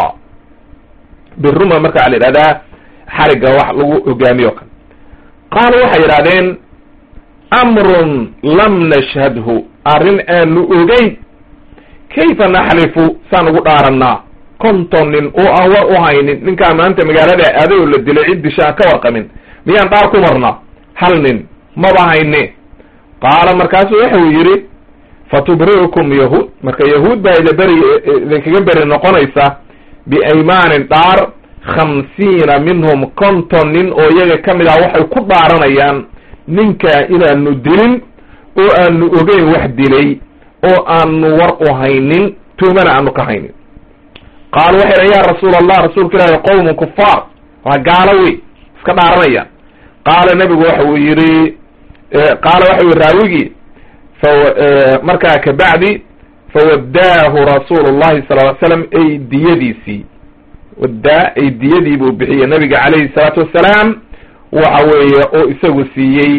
biruma marka waa la yidhahdaa xarigga wax lagu hogaamiyo kale qaalu waxay yidhahdeen amrun lam nashhadhu arrin aanu ogeyn kayfa naxlifu saan ugu dhaarannaa konton nin oo aan war u haynin ninkaa maanta magaalada aaday oo la dilay cid disha aan ka warqamin miyaan dhaar ku marnaa hal nin maba hayne qaala markaasu wuxuu yidhi fatubri'ukum yahuud marka yahuud baa ida beri idinkaga beri noqonaysa biaymaanin dhaar khamsiina minhum konton nin oo iyaga ka mid ah waxay ku dhaaranayaan ninkaa inaanu dilin oo aanu ogeyn wax dilay oo aanu war u haynin tuumana aanu ka haynin qaalu waxay dhahen ya rasuula allah rasuulka ilaahi qowmun kufaar waa gaalo wey iska dhaaranayaan qaala nebigu waxa uu yidhi qaala waxa u yihi raawigii fa markaa kabacdi fawaddaahu rasuulu llahi sal ly slam ay diyadiisii waddaa ay diyadii buu bixiyey nabiga calayhi salaatu wassalaam waxa weeye oo isagu siiyey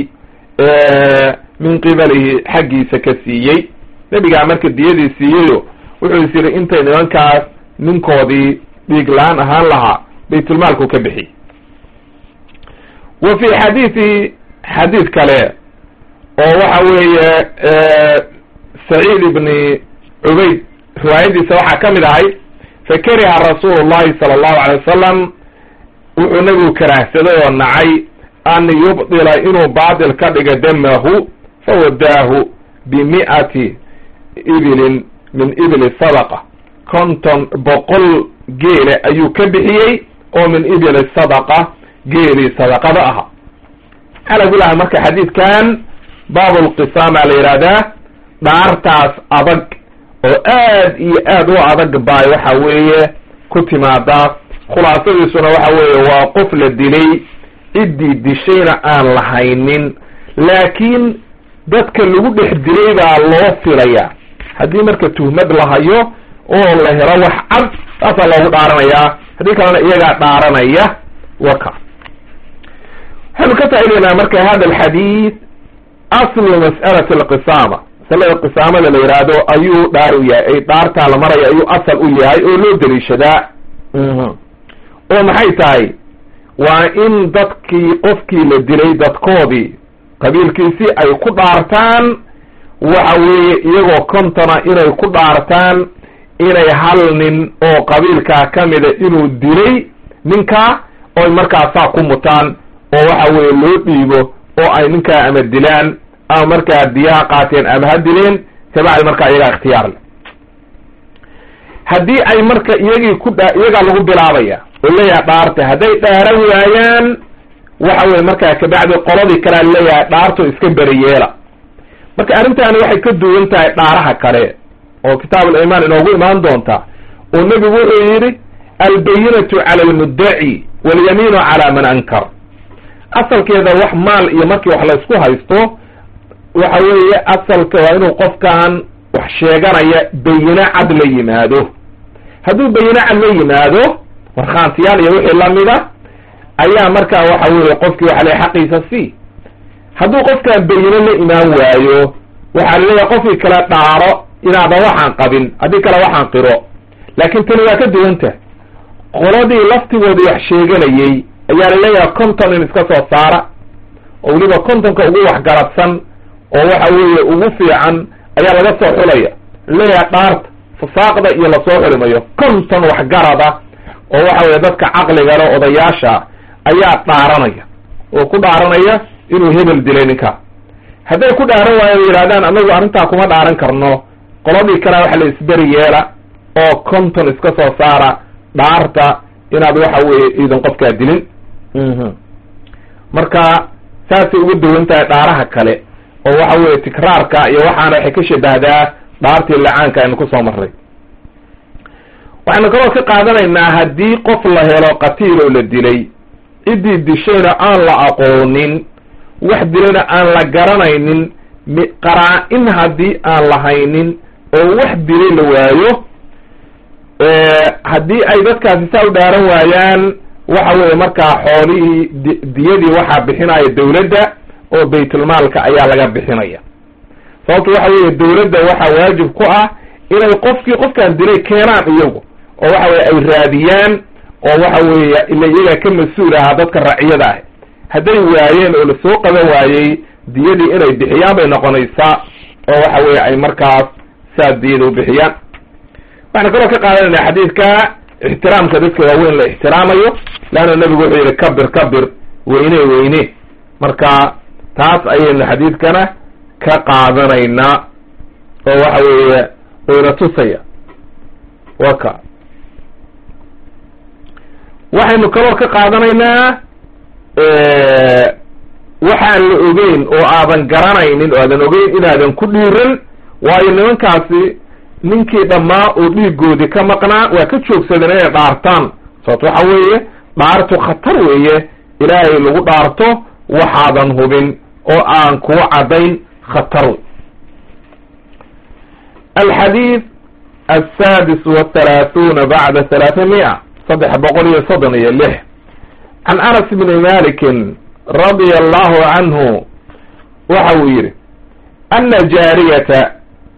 min qibalihi xaggiisa ka siiyey nebigaa marka diyadii siiyeyo wuxuu is yidhi intay nimankaas ninkoodii dhiig la-aan ahaan lahaa baytulmaalku ka bixiyey wa fi xadiidi xadiid kale oo waxa weeye saciid ibni cubayd riwaayadiisa waxaa ka mid ahay fakariha rasuulu llahi sala allahu alay wasalam wuxuu nebigu karaahsaday oo nacay an yubdila inuu baatil ka dhiga damahu fawadaahu bimi'ati ibilin min ibili sadaqa konton boqol geele ayuu ka bixiyey oo min ibili sadaqa geelii sadaqada ahaa calaa kulaha marka xadiidkan baabulqisaama la yihahdaa dhaartaas adag oo aad iyo aad u adag baay waxa weeye ku timaadaa khulaasadiisuna waxa weeye waa qof la dilay ciddii dishayna aan lahaynin laakiin dadka lagu dhex dilay baa loo filaya haddii marka tuhmad la hayo oo la helo wax cad saasaa loogu dhaaranayaa haddii kalena iyagaa dhaaranaya waka waxaynu ka faa'idaynaa marka hada alxadiid aslu mas'alati alqisaama masalada qisaamada la yidhaahdo ayuu dhaar u yahay ay dhaartaa la maraya ayuu asal u yahay oo loo daliishadaa oo maxay tahay waa in dadkii qofkii la dilay dadkoodii qabiilkiisii ay ku dhaartaan waxa weeye iyagoo kontona inay ku dhaartaan inay hal nin oo qabiilkaa ka mida inuu dilay ninkaa oy markaasaa ku mutaan oo waxa weeye loo dhiibo oo ay ninkaa ama dilaan ama markaa diyaha qaateen ama ha dileen kabacdi markaa iyagaa ikhtiyaar leh haddii ay marka iyagii ku dha iyagaa lagu bilaabaya oo leeyahay dhaarta hadday dhaaran waayaan waxa weye markaa kabacdi qoladii kalea leeyahay dhaarto iska beriyeela marka arrintaani waxay ka duwan tahay dhaaraha kale oo kitaab alimaan inoogu imaan doonta oo nebigu wuxuu yidhi albayinatu cala almuddaci walyamiinu cala man ankar asalkeeda wax maal iyo markii wax laysku haysto waxa weeye asalka waa inuu qofkan wax sheeganaya bayino cad la yimaado hadduu bayino cad la yimaado warkhaantiyaal iyo wixii lamida ayaa markaa waxa weeye qofkii waxa le xaqiisa sii hadduu qofkan bayino la imaan waayo waxaa laleeyahay qofkii kale dhaaro inaadan waxaan qabin haddii kale waxaan qiro laakiin tani waa ka duwanta qoladii laftigoodii wax sheeganayey ayaa laleeyahay conton in iska soo saara oo weliba contonka ugu waxgaradsan oo waxa weeye ugu fiican ayaa laga soo xulaya laleeyahay dhaarta fasaaqda iyo lasoo xulimayo conton waxgarada oo waxa weye dadka caqliga le odayaasha ayaa dhaaranaya oo ku dhaaranaya inuu hebel dilay ninkaa hadday ku dhaaran waayo yidhahdaan anagu arrintaa kuma dhaaran karno qoladii kalea waxa la isberi yeela oo conton iska soo saara dhaarta inaad waxa weeye iidan qofkaa dilin marka saasay uga duwan tahay dhaaraha kale oo waxa weeye tikraarka iyo waxaana waxay ka shabahdaa dhaartii lacaanka aynu kusoo marray waxaynu kaloo ka qaadanaynaa haddii qof la helo qatiil oo la dilay ciddii dishayna aan la aqoonin wax dilayna aan la garanaynin qaraa-in haddii aan lahaynin oo wax dilay la waayo haddii ay dadkaasi saa u dhaaran waayaan waxa weeye markaa xoolihii diyadii waxaa bixinaya dawladda oo baytulmaalka ayaa laga bixinaya sababto waxa weeye dawladda waxaa waajib ku ah inay qofkii qofkaan dilay keenaan iyagu oo waxa weye ay raadiyaan oo waxa weeye ila iyagaa ka mas-uul ahaa dadka raciyada ah hadday waayeen oo lasoo qaban waayey diyadii inay bixiyaan bay noqonaysaa oo waxa weeye ay markaas saa diyada u bixiyaan waxaan kaloo ka qaadanayna xadiidka ixtiraamka dadka waaweyn la ixtiraamayo leanna nebigu wuxuu yihi kabir kabir weyne weyne marka taas ayaynu xadiidkana ka qaadanaynaa oo waxa weeye wayna tusaya waka waxaynu kaloo ka qaadanaynaa waxaan la ogeyn oo aadan garanaynin oo aadan ogeyn inaadan ku dhiiran waayo nimankaasi ninkii dhammaa oo dhiigoodii ka maqnaa waa ka joogsadeen inay dhaartaan sababto waxa weeye dhaartu khatar weeye ilaahay lagu dhaarto waxaadan hubin oo aan kuwa caddayn khatar wey alxadiid alsaadis wathalaathuuna bacda thalaathamia saddex boqol iyo soddon iyo lix can anas bni malikin radia allahu canhu waxa uu yidhi ana jaariyata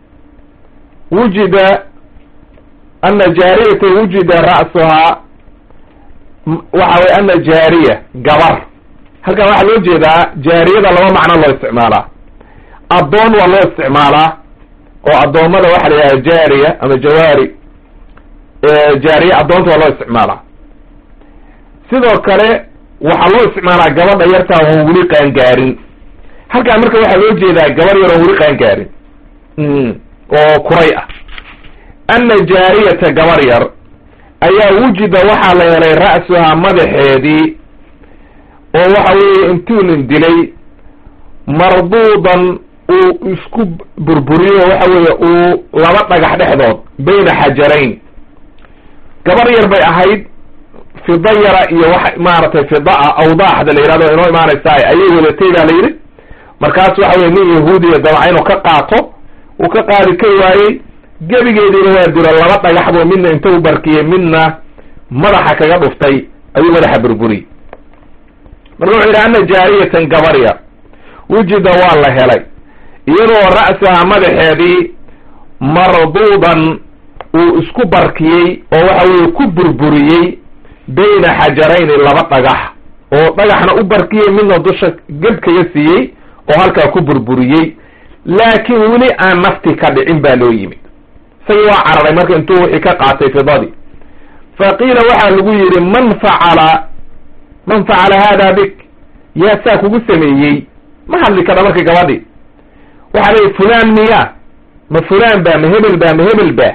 wujida ana jaariyata wujida ra'suhaa waxa weye ana jaariya gabar halkan waxaa loo jeedaa jaariyada laba macno loo isticmaalaa addoon waa loo isticmaalaa oo addoommada waxa la yidhaha jaariya ama jawaari jaariya addoonta waa loo isticmaalaa sidoo kale waxaa loo isticmaalaa gabadha yartaa oon weli qaangaarin halkan marka waxaa loo jeedaa gabar yar oon weli qaangaarin oo kuray ah ana jaariyata gabar yar ayaa wujida waxaa la helay ra'suhaa madaxeedii oo waxa weeye intuu nin dilay marduudan uu isku burburiyo waxa weeye uu laba dhagax dhexdood bayna xajarayn gabar yar bay ahayd fida yara iyo wax maaragtay fidaa awdaaxda la yihahdo inoo imaanaysaa ayay wadatay baa la yidhi markaas waxa weye nin yahuudiya dabca inuu ka qaato uu ka qaadi ka waayey gebigeediina waa dilo laba dhagax buu midna inta u barkiyey midna madaxa kaga dhuftay ayuu madaxa burburiyey marka wuxuu yidhi ana jaariyatan gabar yar wujida waa la helay iyadoo ra'saha madaxeedii marduudan uu isku barkiyey oo waxa weye ku burburiyey bayna xajarayni laba dhagax oo dhagaxna u barkiyey midna dusha geb kaga siiyey oo halkaa ku burburiyey laakiin weli aan nafti ka dhicin baa loo yimid isagii waa cararay marka intuu wixii ka qaatay fidadii fa qiila waxaa lagu yidhi man facala man facala hada bik yaa saa kugu sameeyey ma hadli kadha marka gabadhi waxaa leeyihi fulaan miya ma fulaan ba ma hebel ba ma hebel ba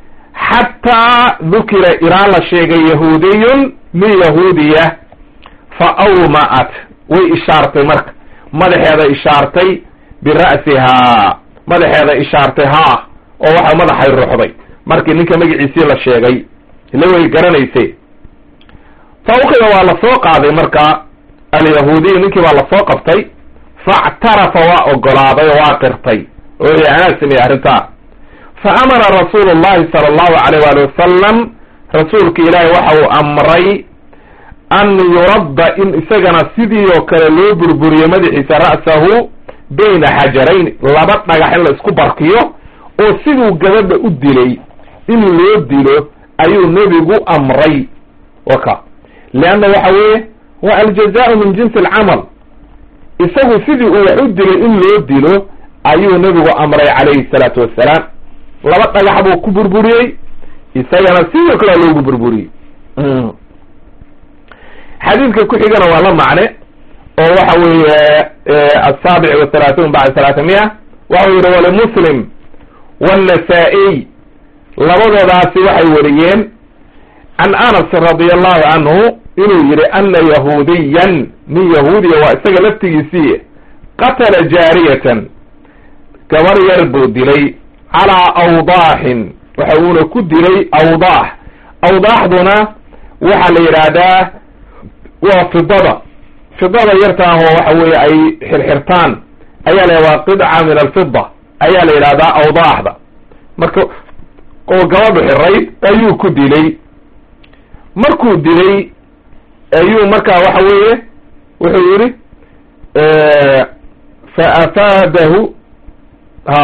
xataa dukira ilaa la sheegay yahuudiyun min yahuudiya fa awma'at way ishaartay marka madaxeeda ishaartay bira'sihaa madaxeeda ishaartay haa oo waxa madaxay ruxday markii ninka magaciisii la sheegay ila way garanaysay fa ukida waa la soo qaaday marka alyahuudiyu ninkii baa lasoo qabtay factarafa waa ogolaaday oo waa qirtay oo y anaa sameeyey arrintaa fa amara rasuulu llahi sala allahu alayh waali wasalam rasuulka ilaahi waxa uu amray an yuradda in isagana sidii oo kale loo burburiyo madaxiisa ra'sahu bayna xajarayn laba dhagax in la isku barkiyo oo siduu gabadha u dilay in loo dilo ayuu nebigu amray waka leanna waxa weeye waa aljazaau min jinsi alcamal isagu sidii uu wax u dilay in loo dilo ayuu nebigu amray calayhi salaatu wassalaam laba dhagax buu ku burburiyey isagana sidoo kale loogu burburiyey xadiidka ku xigana waa la macne oo waxa weeye asaabic wa thalaathuun bacda thalaatha miya waxau yihi walimuslim wannasa-iy labadoodaasi waxay wariyeen can anas radia allahu canhu inuu yihi ana yahuudiyan nin yahuudiya waa isaga laftigiisii qatala jaariyatan gabar yar buu dilay calaa awdaaxin waxa uuna ku dilay awdaax awdaaxduna waxaa la yidhaahdaa waa fidada fidada yartaahoo waxa weeye ay xirxirtaan ayaa la waa qidca min alfida ayaa la yidhahdaa awdaaxda marka oo gabadhu xirayd ayuu ku dilay markuu dilay ayuu markaa waxa weeye wuxuu yihi fa afaadahu ha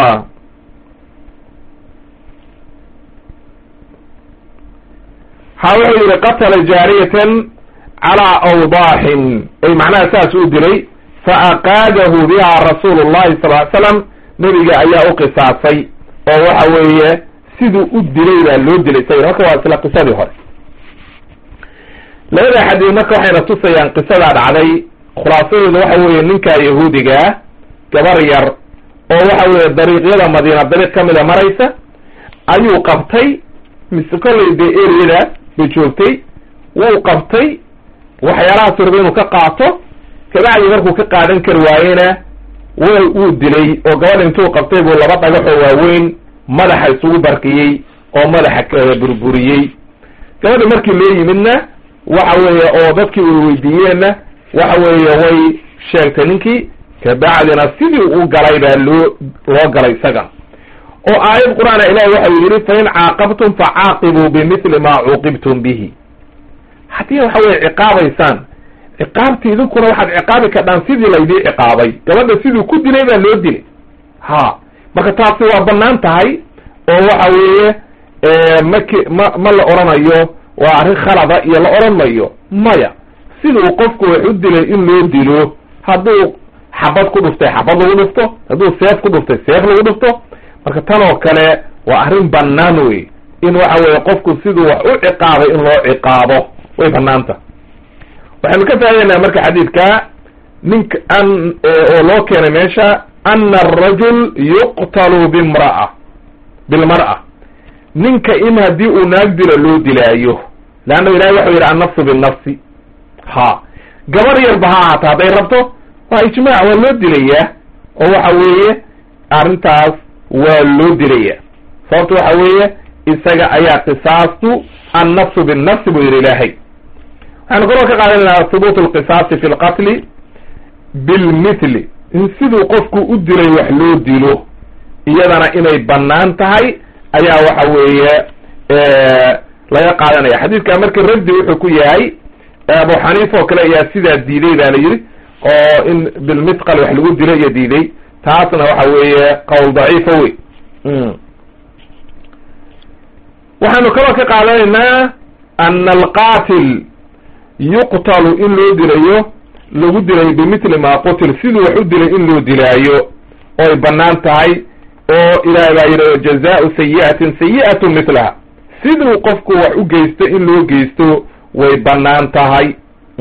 ha wuxuu yihi qatala jaariyatan calaa awdaaxin ay macnaha saas u dilay fa aqaadahu biha rasuulu llahi sal ly slam nebiga ayaa u qisaasay oo waxa weeye siduu u dilay baa loo dilay isaga marka waa isla qisadii hore labada xadiid marka waxayna tusayaan qisadaa dhacday khulaasadeedu waxa weeye ninkaa yahuudigaa gabar yar oo waxa weeye dariiqyada madiina dariiq ka mida maraysa ayuu qabtay mise kollay dee eriyada bay joogtay wuu qabtay waxyaalahaas raba inuu ka qaato kabacdi markuu ka qaadan kari waayena w wuu dilay oo gabadha intuu qabtay buu laba dhagaxoo waaweyn madaxa isugu barkiyey oo madaxa kala burburiyey gabadha markii loo yimidna waxa weeye oo dadkii way weydiiyeenna waxa weeye way sheegtay ninkii kabacdina sidii u galay baa loo loo galay isaga oo aayad qur-aana ilahi waxau yidhi fain caaqabtum facaaqibuu bimithli maa cuuqibtum bihi haddii waxa weye ciqaabaysaan ciqaabti idinkuna waxaad ciqaabi kadhaan sidii laydii ciqaabay gabadha siduu ku dilay baa loo dilay ha marka taasi waa banaan tahay oo waxa weeye maki ma ma la oranayo waa arrin khalada iyo la oran mayo maya siduu qofku wax u dilay in loo dilo hadduu xabad ku dhuftay xabad lagu dhufto hadduu seef ku dhuftay seef lagu dhufto marka tan oo kale waa arrin banaan wey in waxa weeye qofku siduu wax u ciqaabay in loo ciqaabo way banaanta waxaynu ka faa'idaynaa marka xadiidka ninka an oo loo keenay meesha ana arajul yuqtalu bimra'a bilmar'a ninka in haddii uu naag dilo loo dilaayo leanna ilahay waxau yidhi annafsu binnafsi ha gabar yarba ha ahaata hadday rabto waa ijmaac waa loo dilayaa oo waxa weeye arrintaas waa loo dilaya sababto waxa weeye isaga ayaa qisaastu annafsu binnafsi buu yidhi ilaahay waxaynu kaloo ka qaadanayna hubuut alqisaasi fi lqatli bilmithli in siduu qofku u dilay wax loo dilo iyadana inay bannaan tahay ayaa waxa weeye laga qaadanaya xadiidka marka raddi wuxuu ku yahay abu xaniifa oo kale ayaa sidaa diiday ba la yidhi oo in bilmithqal wax lagu dilo iyo diiday taasna waxa weeye qowl daciifa wey waxaynu kaloo ka qaadanaynaa ana alqaatil yuqtalu in loo dilayo lagu dilay bimithli ma qutil siduu wax u dilay in loo dilaayo oy bannaan tahay oo ilaahay baa yidhi jazaau sayi'atin sayi'atu mithlaha siduu qofku wax u geysto in loo geysto way bannaan tahay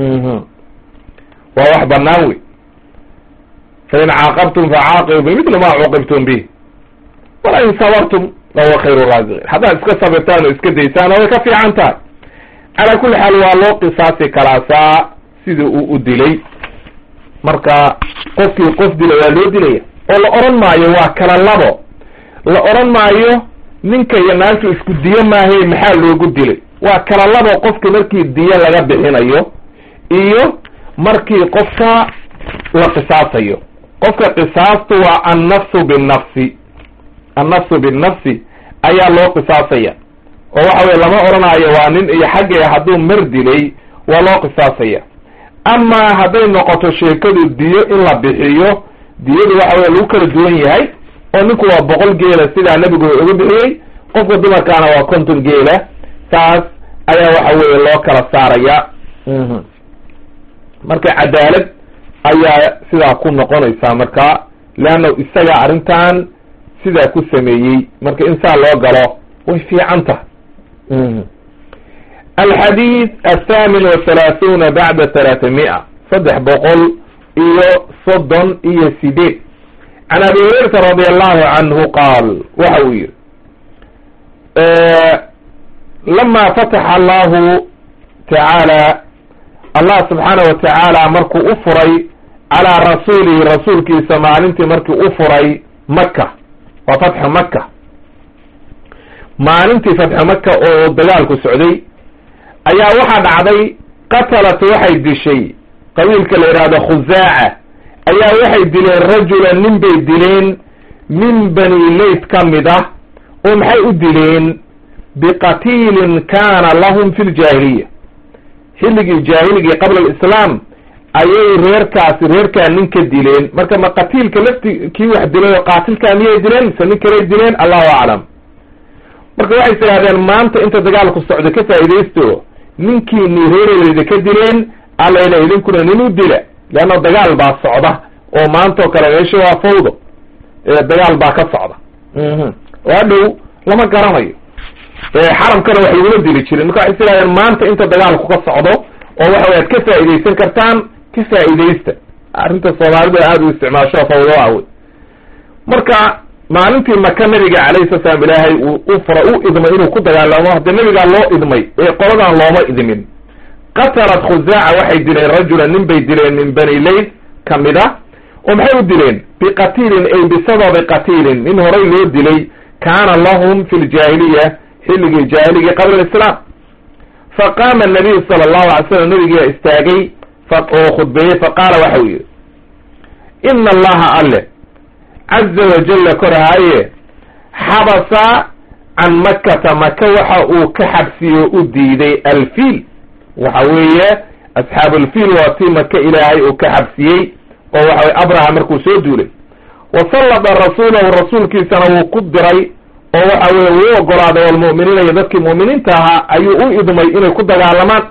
waa wax bannaan wey fain caaqabtum facaaqibu bimithli ma cuuqibtum bih wala in sabartum lahuwa khayru raasiqiin haddaad iska sabirtaan oo iska daysaana way ka fiican tahay calaa kulli xaal waa loo qisaasi kalaasaa sidii uu u dilay marka qofkii qof dila waa loo dilaya oo la odhan maayo waa kala labo la odhan maayo ninka iyo naagtu isku diyo maahae maxaa loogu dilay waa kala labo qofka markii diyo laga bixinayo iyo markii qofka la qisaasayo qofka qisaastu waa annafsu binnafsi annafsu binnafsi ayaa loo qisaasaya oo waxa weye lama odhanayo waa nin iyo xaggee hadduu mar dilay waa loo qisaasaya amaa hadday noqoto sheekadu diyo in la bixiyo diyadu waxa weye lagu kala duwan yahay oo ninku waa boqol geela sidaa nebigu uga bixiyey qofka dumarkaana waa konton geela saas ayaa waxa weeye loo kala saaraya marka cadaalad ayaa sidaa ku noqonaysaa marka leanna isaga arrintan sidaa ku sameeyey marka in saa loo galo way fiican tahay alxadiid athaamin wathalaathuuna bacda talaatami'a saddex boqol iyo soddon iyo sideed can abi hurayrata radi allahu canhu qaal waxa uu yihi lama fataxa allahu tacaala allah subxaana wa tacaala markuu u furay calaa rasuulihi rasuulkiisa maalintii markii u furay maka waa fatxu maka maalintii fatxu maka oo dagaalku socday ayaa waxaa dhacday qatalat waxay dishay qabiilka la yidhaahdo khusaaca ayaa waxay dileen rajulan nin bay dileen min bani leyt ka mid ah oo maxay u dileen biqatiilin kaana lahum fi ljaahiliya xilligii jaahiligii qabla alislaam ayay reerkaasi reerkaa nin ka dileen marka ma qatiilka lafti kii wax dilay oo qaatilkaa miyay dileen mise nin kalay dileen allahu aclam marka waxay tidhahdeen maanta inta dagaalku socdo ka faa'iidaysto ninkiini reereyda ka dileen allayna idinkuna nin u dila leanna dagaal baa socda oo maantao kale meesha waa fawdo dagaal baa ka socda waa dhow lama garanayo xaramkana wax laguma dili jirin marka waxay tidhahdeen maanta inta dagaalku ka socdo oo waxa way ad ka faa'iidaysan kartaan ka faa'iidaysta arrinta soomaalidu aada u isticmaasho fawdoa wey marka maalintii maka nabiga calayhi sala slam ilaahay uu u fura u idmay inuu ku dagaalamo haddee nabigaa loo idmay ee qoladan looma idmin qatalat khusaaca waxay dileen rajulan nin bay dileen min bani leyt ka mid a oo maxay u dileen biqatiilin ay bisababi qatiilin nin horay loo dilay kaana lahum fi ljaahiliya xilligii jaahiligi qabla alislaam faqaama anabiyu sala allahu alay slam nabigiyaa istaagay oo khudbeeyey faqaala waxa uu yihi ina allaha alle caza wajalla korhaaye xabasa can makata maka waxa uu ka xabsiyo u diiday alfiil waxa weeye asxaabulfiil waa tii maka ilaahay uu ka xabsiyey oo waxa weye abraha markuu soo duulay wa sallada rasuulahu rasuulkiisana wuu ku diray oo waxa weye wuu ogolaaday walmu'miniina iyo dadkii mu'miniinta ahaa ayuu u idmay inay ku dagaalamaan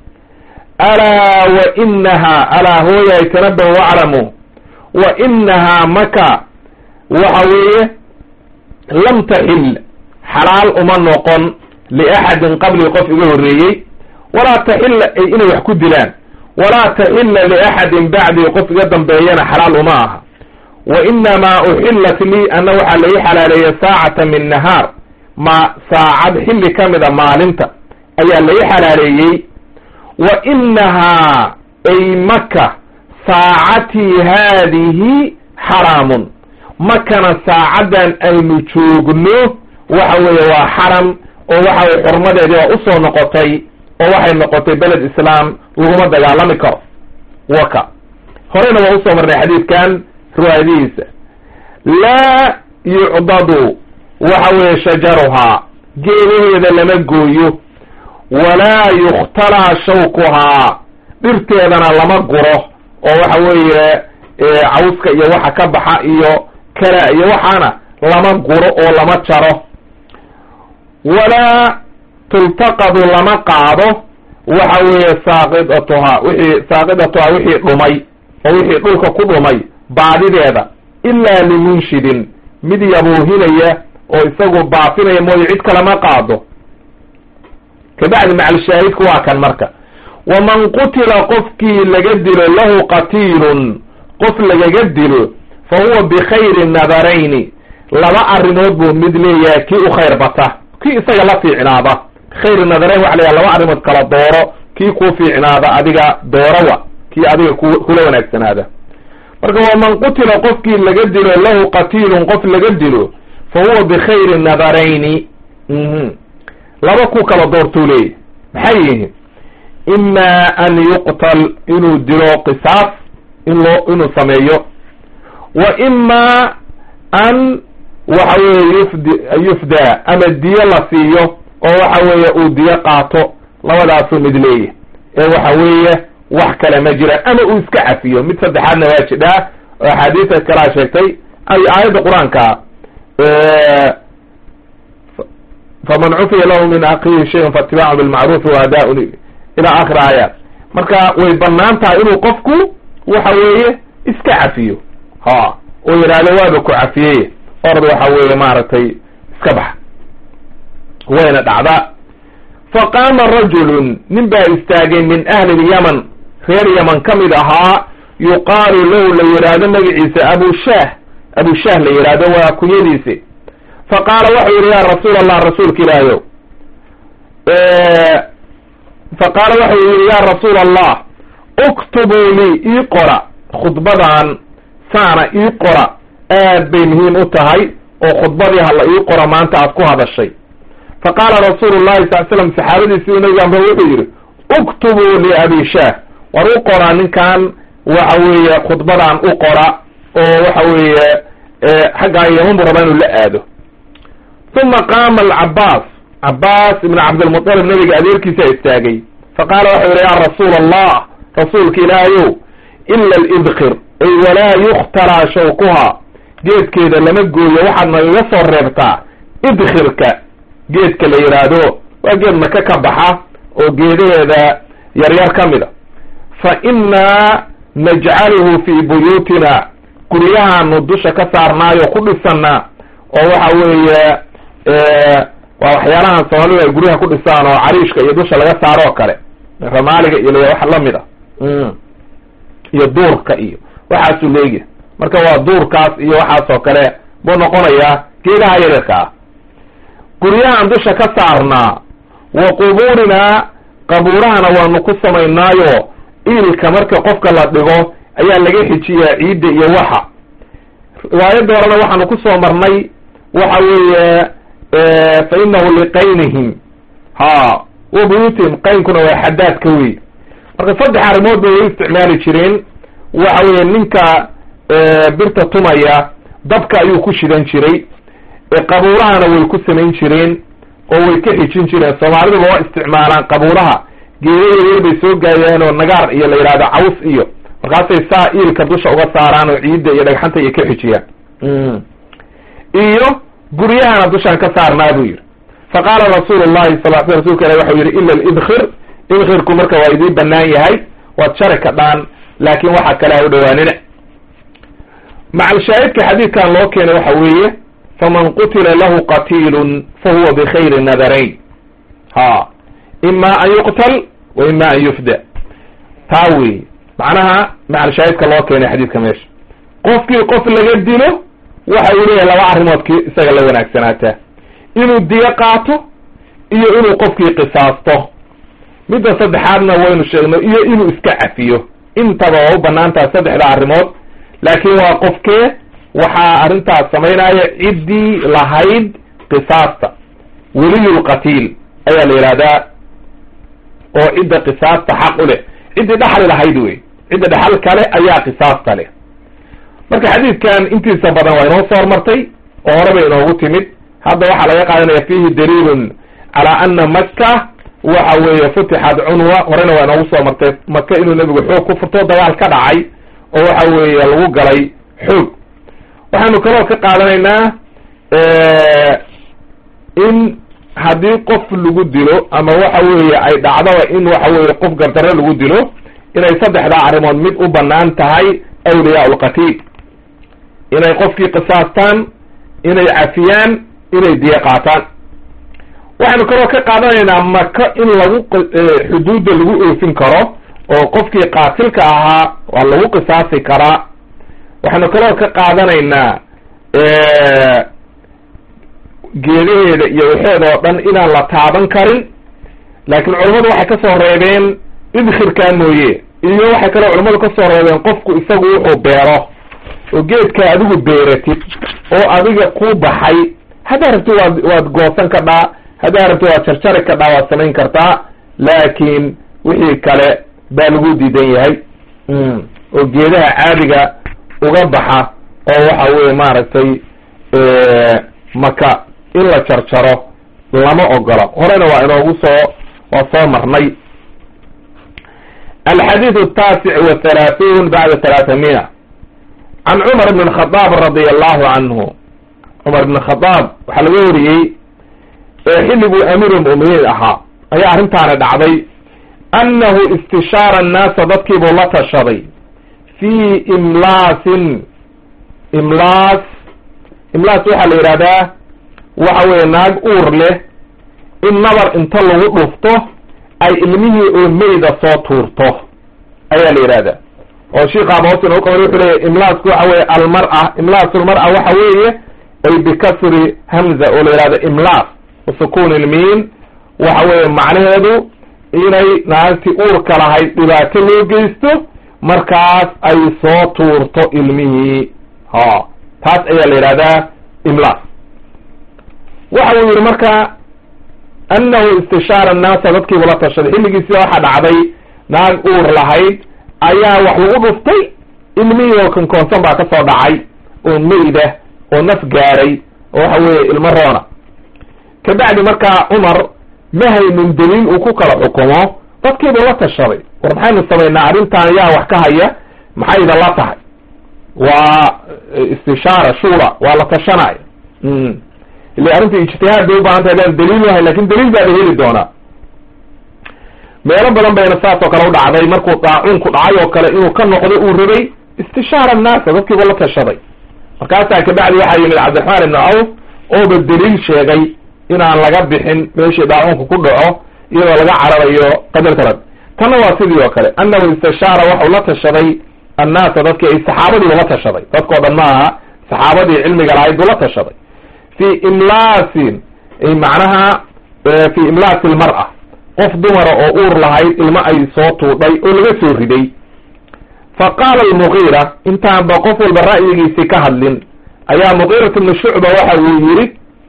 alaa wa inaha alaa hooyahay tanabahu waclamu wa inahaa maka waxa weeye lam taxil xalaal uma noqon liaxadin qabli qof iga horreeyey walaa taxilla ay inay wax ku dilaan walaa taxilla liaxadin bacdii qof iga dambeeyana xalaal uma aha wa inamaa uxillat lii ana waxaa lai xalaaleeyey saacata min nahaar ma saacad xilli ka mida maalinta ayaa lai xalaaleeyey wa inahaa ay maka saacatii haadihi xaraamun makana saacaddan aynu joogno waxa weeye waa xaram oo waxa weye xurmadeedii waa usoo noqotay oo waxay noqotay beled islaam laguma dagaalami karo waka horeyna waa usoo marnay xadiidkan riwaayadihiisa laa yucdadu waxa weeye shajaruhaa geedaheeda lama gooyo walaa yukhtalaa shawkuhaa dhirteedana lama guro oo waxa weeye cawska iyo waxa ka baxa iyo kala iyo waxaana lama guro oo lama jaro walaa tultaqadu lama qaado waxa weeye saaqidatuhaa wixii saaqidatuhaa wixii dhumay oo wixii dhulka ku dhumay baadideeda ilaa limunshidin mid yabuuhinaya oo isagu baafinaya mooye cid kalama qaado kabacdi macalshaahidku waa kan marka waman qutila qofkii laga dilo lahu qatiilun qof lagaga dilo fa huwa bikhayri nadarayni laba arrimood buu mid leeyahay kii u khayr bata kii isaga la fiicnaada khayr nadarayn waxa layaha laba arrimood kala dooro kii kuu fiicnaada adiga doorawa kii adiga ku kula wanaagsanaada marka waman qutila qofkii laga dilo lahu qatiilun qof laga dilo fa huwa bikhayri nadarayni laba ku kala doortuu leeyahy maxay yihiin imaa an yuqtal inuu dilo qisaas in loo inuu sameeyo wa imaa an waxa weeye yufd yufdaa ama diyo la siiyo oo waxa weeye uu diyo qaato labadaasuu mid leeyahy ee waxa weeye wax kale ma jira ama uu iska cafiyo mid saddexaadna waa jidhaa oo axaadiisa kalaa sheegtay ay aayadda qur-aanka faman cufiya lahu min akiihi shayun faatibaacu bilmacruufi waadaaun ila akhir aayaat marka way banaan tahay inuu qofku waxa weeye iska cafiyo ha oo yidhaahdo waaba ku cafiyey orad waxa weeye maaragtay iska baxa wayna dhacdaa faqaama rajulun nin baa istaagay min ahli lyaman reer yaman ka mid ahaa yuqaalu lahu la yidhaahdo magaciisa abu shaah abu shaah la yidhaahdo waa kunyadiisi fa qaala waxau yidhi ya rasuul allah rasuulka ilaahayow fa qaala waxau yidhi ya rasuul allah uktubuu lii ii qora khudbadan saana ii qora aad bay muhiim u tahay oo khudbadii hala ii qora maanta aad ku hadashay fa qaala rasuulu llahi sal slam saxaabadiisii nabiga amre wuxuu yidhi uktubuu liabi shaah war u qora ninkan waxa weeye khudbadan u qora oo waxa weeye xaggaa yaman buu rabaa inuu la aado uma qaama alcabaas cabaas ibn cabdilmuطalib nabiga adeerkiisaa istaagay fa qaala waxau yidhi ya rasuula allah rasuulka ilaahayow ila alidkir ay walaa yukhtaraa shawkuha geedkeeda lama gooyo waxaad nagaga soo reebtaa idkhirka geedka la yidhaahdo waa geed maka ka baxa oo geedaheeda yaryar ka mida fa innaa najcaluhu fii buyuutina guryahaanu dusha ka saarnaayo ku dhisanaa oo waxa weeye waa waxyaalahan soomaalidu ay guryaha ku dhisaan oo cariishka iyo dusha laga saaro oo kale ramaaliga iyo wax lamid a iyo duurka iyo waxaasuu leegi marka waa duurkaas iyo waxaas oo kale buu noqonayaa geedaha yaryarka ah guryahaan dusha ka saarnaa wa qubuurinaa qabuurahana waanu ku samaynaayo iilka marka qofka la dhigo ayaa laga xijiyaa ciidda iyo waxa riwaayadda horena waxaanu ku soo marnay waxa weeye fa inahu liqaynihim ha wa buyuutihim qaynkuna waa xadaadka wey marka saddex arrimood bay way isticmaali jireen waxa weeye ninka birta tumaya dabka ayuu ku shidan jiray qabuurahana way ku samayn jireen oo way ka xijin jireen soomaaliduba waa isticmaalaan qabuuraha geeda yaryar bay soo gaayeen oo nagaar iyo la yidhahdo caws iyo markaasay saa iilka dusha uga saaraan oo ciidda iyo dhagxanta iyo ka xijiyaan iyo guryahana dushaan ka saarnaa buu yidhi fa qaala rasuulu llahi sal l sl rsulka ilahi waxau yidhi ila alidkhir idkhirku marka waa idiin banaan yahay waad shari ka dhaan laakin waxa kale ha u dhawaanina macalshaahidka xadiidkan loo keenay waxa weeye faman qutila lahu qatiilun fahuwa bikhayri nadarayn ha ima an yuqtal wa ima an yufda taa weeye macnaha macalshaahidka loo keenay xadiidka meesha qofkii qof laga dilo waxa uu leeyahay laba arrimood ki isaga la wanaagsanaataa inuu diyo qaato iyo inuu qofkii qisaasto midda saddexaadna waynu sheegno iyo inuu iska cafiyo intaba waa u banaan tahay saddexda arrimood laakiin waa qofkee waxaa arrintaas samaynaya ciddii lahayd qisaasta weliyulqatiil ayaa la yidhahdaa oo cidda qisaasta xaq u leh ciddii dhaxli lahayd wey cidda dhaxal kale ayaa qisaasta leh marka xadiidkan intiisa badan waa inoo soo hormartay oo hore bay inoogu timid hadda waxaa laga qaadanaya fihi daliilun calaa ana maka waxa weeye futixat cunwa horena waa inoogu soo martay maka inuu nebigu xoog ku furto dagaal ka dhacay oo waxa weeye lagu galay xoog waxaanu kaloo ka qaadanaynaa in haddii qof lagu dilo ama waxa weeye ay dhacdaba in waxa weeye qof gardarro lagu dilo inay saddexdaa arrimood mid u banaan tahay awliyaa lqatiil inay qofkii qisaastaan inay cafiyaan inay diye qaataan waxaynu kaloo ka qaadanaynaa maka in lagu xuduudda lagu oofin karo oo qofkii qaatilka ahaa waa lagu qisaasi karaa waxaynu kaloo ka qaadanaynaa geedaheeda iyo waxeeda oo dhan inaan la taaban karin laakiin culammadu waxay ka soo reebeen idkhirkaa mooye iyo waxay kaloo culammadu ka soo reebeen qofku isagu wuxuu beero oo geedkaa adigu beeratid oo adiga ku baxay haddaa rabti waad waad goosan kadhaa haddaa rabti waad jarjari kadhaa waad samayn kartaa laakiin wixii kale baa lagu diidan yahay oo geedaha caadiga uga baxa oo waxa weye maaragtay maka in la jarjaro lama ogola horena waa inoogu soo waa soo marnay alxadiid الtaasic wthalaathuun bacda talaatamiya can cumar bn khadaab radia allahu canhu cumar bn khadaab waxaa laga wariyey xilliguu amiir muminiin ahaa ayaa arrintaani dhacday annahu istishaara annaasa dadkiibuu la tashaday fii imlaasin imlaas imlaas waxaa la yidhahdaa waxa weeye naag uur leh in nabar inta lagu dhufto ay ilmihii oo meyda soo tuurto ayaa la yidhahdaa oo shiikaaba hoos inoo qaban wuxuu leeyahy imlaasku waxa weeye almar-a imlaasulmar-a waxa weeye ay bikasri hamza oo la yidhahdo imlaas wasukun ilmiin waxa weeye macnaheedu inay naagtii uurka lahayd dhibaato loo geysto markaas ay soo tuurto ilmihii ha taas ayaa la yidhahdaa imlaas waxa uu yihi marka annahu istishaara annaasa dadkiibu la tashaday xilligiisii waxaa dhacday naag uur lahayd ayaa wax lagu dhuftay ilmihii oo konkoonsan baa ka soo dhacay oo meyda oo naf gaaray oo waxa weeye ilmo roona kabacdi markaa cumar ma haynin daliil uu ku kala xukumo dadkiibuu la tashaday war maxaynu samaynaa arrintan yaa wax ka haya maxayda la tahay waa istishaara shura waa la tashanaya ile arrinta ijtihaad bay ubaahan tahay adaan daliil lahay lakin daliil baa la heli doonaa meelo badan bayna saas oo kale u dhacday markuu daacuunku dhacay oo kale inuu ka noqdo uu rabay istishaara annaasa dadkiibu la tashaday markaasaa kabacdi waxaa yimid cabdiraxmaan ibnu cawf ooba daliil sheegay inaan laga bixin meeshii daacuunku ku dhaco iyadoo laga cararayo qadarka rag tanna waa sidii oo kale annahu istishaara waxau la tashaday annaasa dadkii ay saxaabadii ula tashaday dadkao dhan ma aha saxaabadii cilmiga lahayd buu la tashaday fi imlaasin macnaha fi imlaasi lmar-a qof dumara oo uur lahayd ilmo ay soo tuudhay oo laga soo riday fa qaala almugiira intaanba qof walba ra'yigiisii ka hadlin ayaa mugiirat ibnu shucba waxa uu yidhi